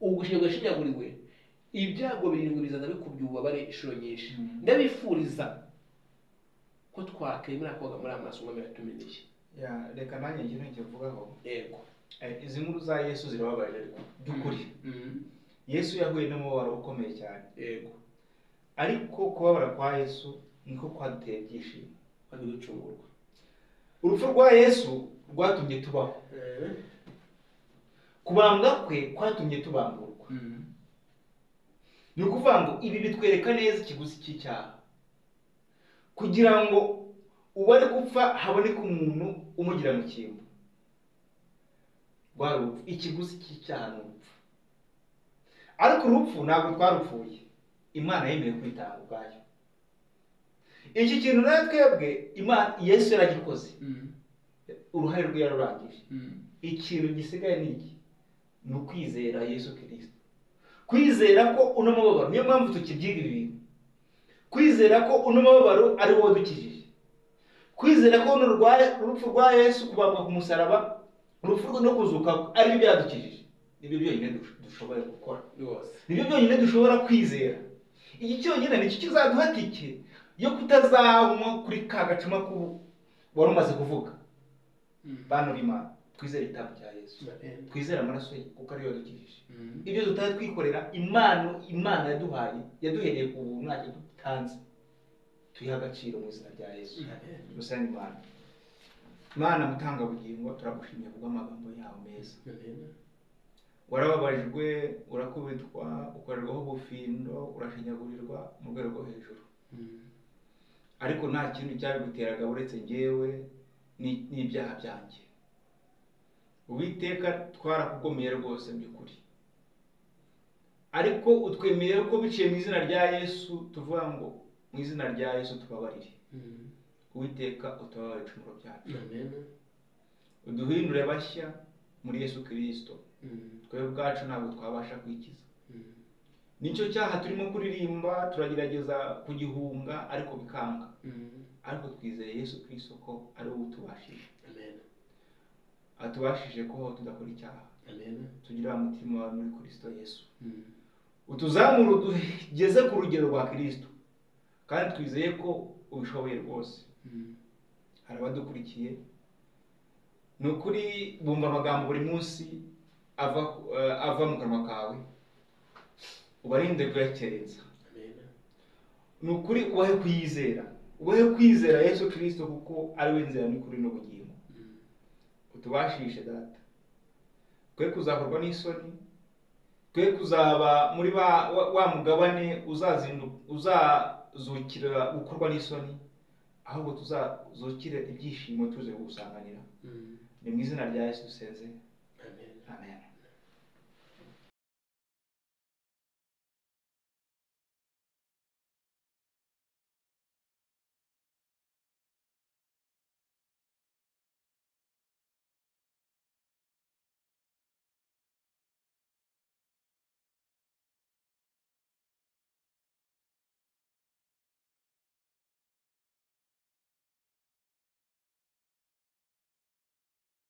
ubugushinga yashinyaguriwe ibyago birindwi bizaza bikubye ububabare inshuro nyinshi Mm. ndabifuriza ko twakemera koga muri amaso ngo biratumenye Ya, reka nanjye ikintu nkikivugaho yego Eh, izi nkuru za yesu zirababaje ariko by'ukuri Mm. yesu yahuye n'umubabaro ukomeye cyane yego ariko kubabara kwa yesu niko kwaduteye ibyishimo wari gucungurwa urupfu rwa yesu rwatumye tubaho kubambwa kwe kwatumye tubamburwa Mm. ni ukuvuga ngo ibi bitwereka neza ikiguzi cy'icyaha kugira ngo uwari gupfa haboneke umuntu umugira mu cyimbo rwari urupfu ikiguzi cy'icyaha ni urupfu ariko urupfu ntabwo twarupfuye imana yemeye kwitanga ubwayo iki kintu nawe twebwe imana yesu yaragikoze Mm. uruhare rwe yarurangije Mm. ikintu gisigaye ni iki ni ukwizera yesu kirisito kwizera ko uno mubabaro niyo mpamvu tukibyiga ibi bintu kwizera ko uno mubabaro ari wo wadukijije kwizera ko runo rwa- urupfu rwa yesu kubambwa ku musaraba urupfu rwe no kuzuka kwe, ari byo byadukijije nibyo byonyine dush- dushoboye gukora rwose nibyo byonyine dushobora kwizera iki cyonyine nicyo kizaduha tike yo kutazanywa kuri ka gacuma ku- wari umaze kuvuga Mm. bana b'imana twizere itanga rya yesu Amen. twizere amaraso ye kuko ariyo yadukijije Mm. ibyo tutari twikorera impano imana yaduhaye yaduhereye ku buntu ntacyo dutanze tuyiha agaciro mu izina rya yesu Amen. dusenga imana imana mutangabugingo turagushimye kubw'amagambo yawe meza Amen. warababajwe urakubitwa ukorerwaho ubufindo urashinyagurirwa mu rwego rwo hejuru Mm. ariko nta kintu cyabiguteraga uretse njyewe ni- n'ibyaha byanjye uwiteka twarakugomeye rwose by'ukuri ariko utwemeye ko biciye mu izina rya yesu tuvuga ngo mu izina rya yesu tubabarire Mm. uwiteka utababarire ibicumuro byacu Amen. uduhindure bashya muri yesu kirisito Mm. twebwe ubwacu ntabwo twabasha kwikiza Mm. nicyo cyaha turimo kuririmba turagerageza kugihunga ariko bikanga Mm. ariko twizeye yesu kirisito ko ari wowe utubashije Amen. atubashije kubaho tudakora icyaha Amen. tugira umutima wawe muri kirisito yesu Mm. utuzamure utugeze ku rugero rwa kirisito kandi twizeye ko ubishoboye rwose Mm. hari abadukurikiye ni ukuri bumva amagambo buri munsi ava eh, ava mu kanwa kawe ubarinde kuyakerensa Amen. ni ukuri ubahe kuyizera ubahe kwizera yesu kirisito kuko ari we nzira n'ukuri n'ubugingo Mm. utubashishe data twe kuzakorwa n'isoni twe kuzaba muri ba- wa wa mugabane uzazindu- uzazukira gukorwa n'isoni ahubwo tuzazukire ibyishimo tuze kugusanganira Mm. ni mu izina rya yesu dusenze Amen. amen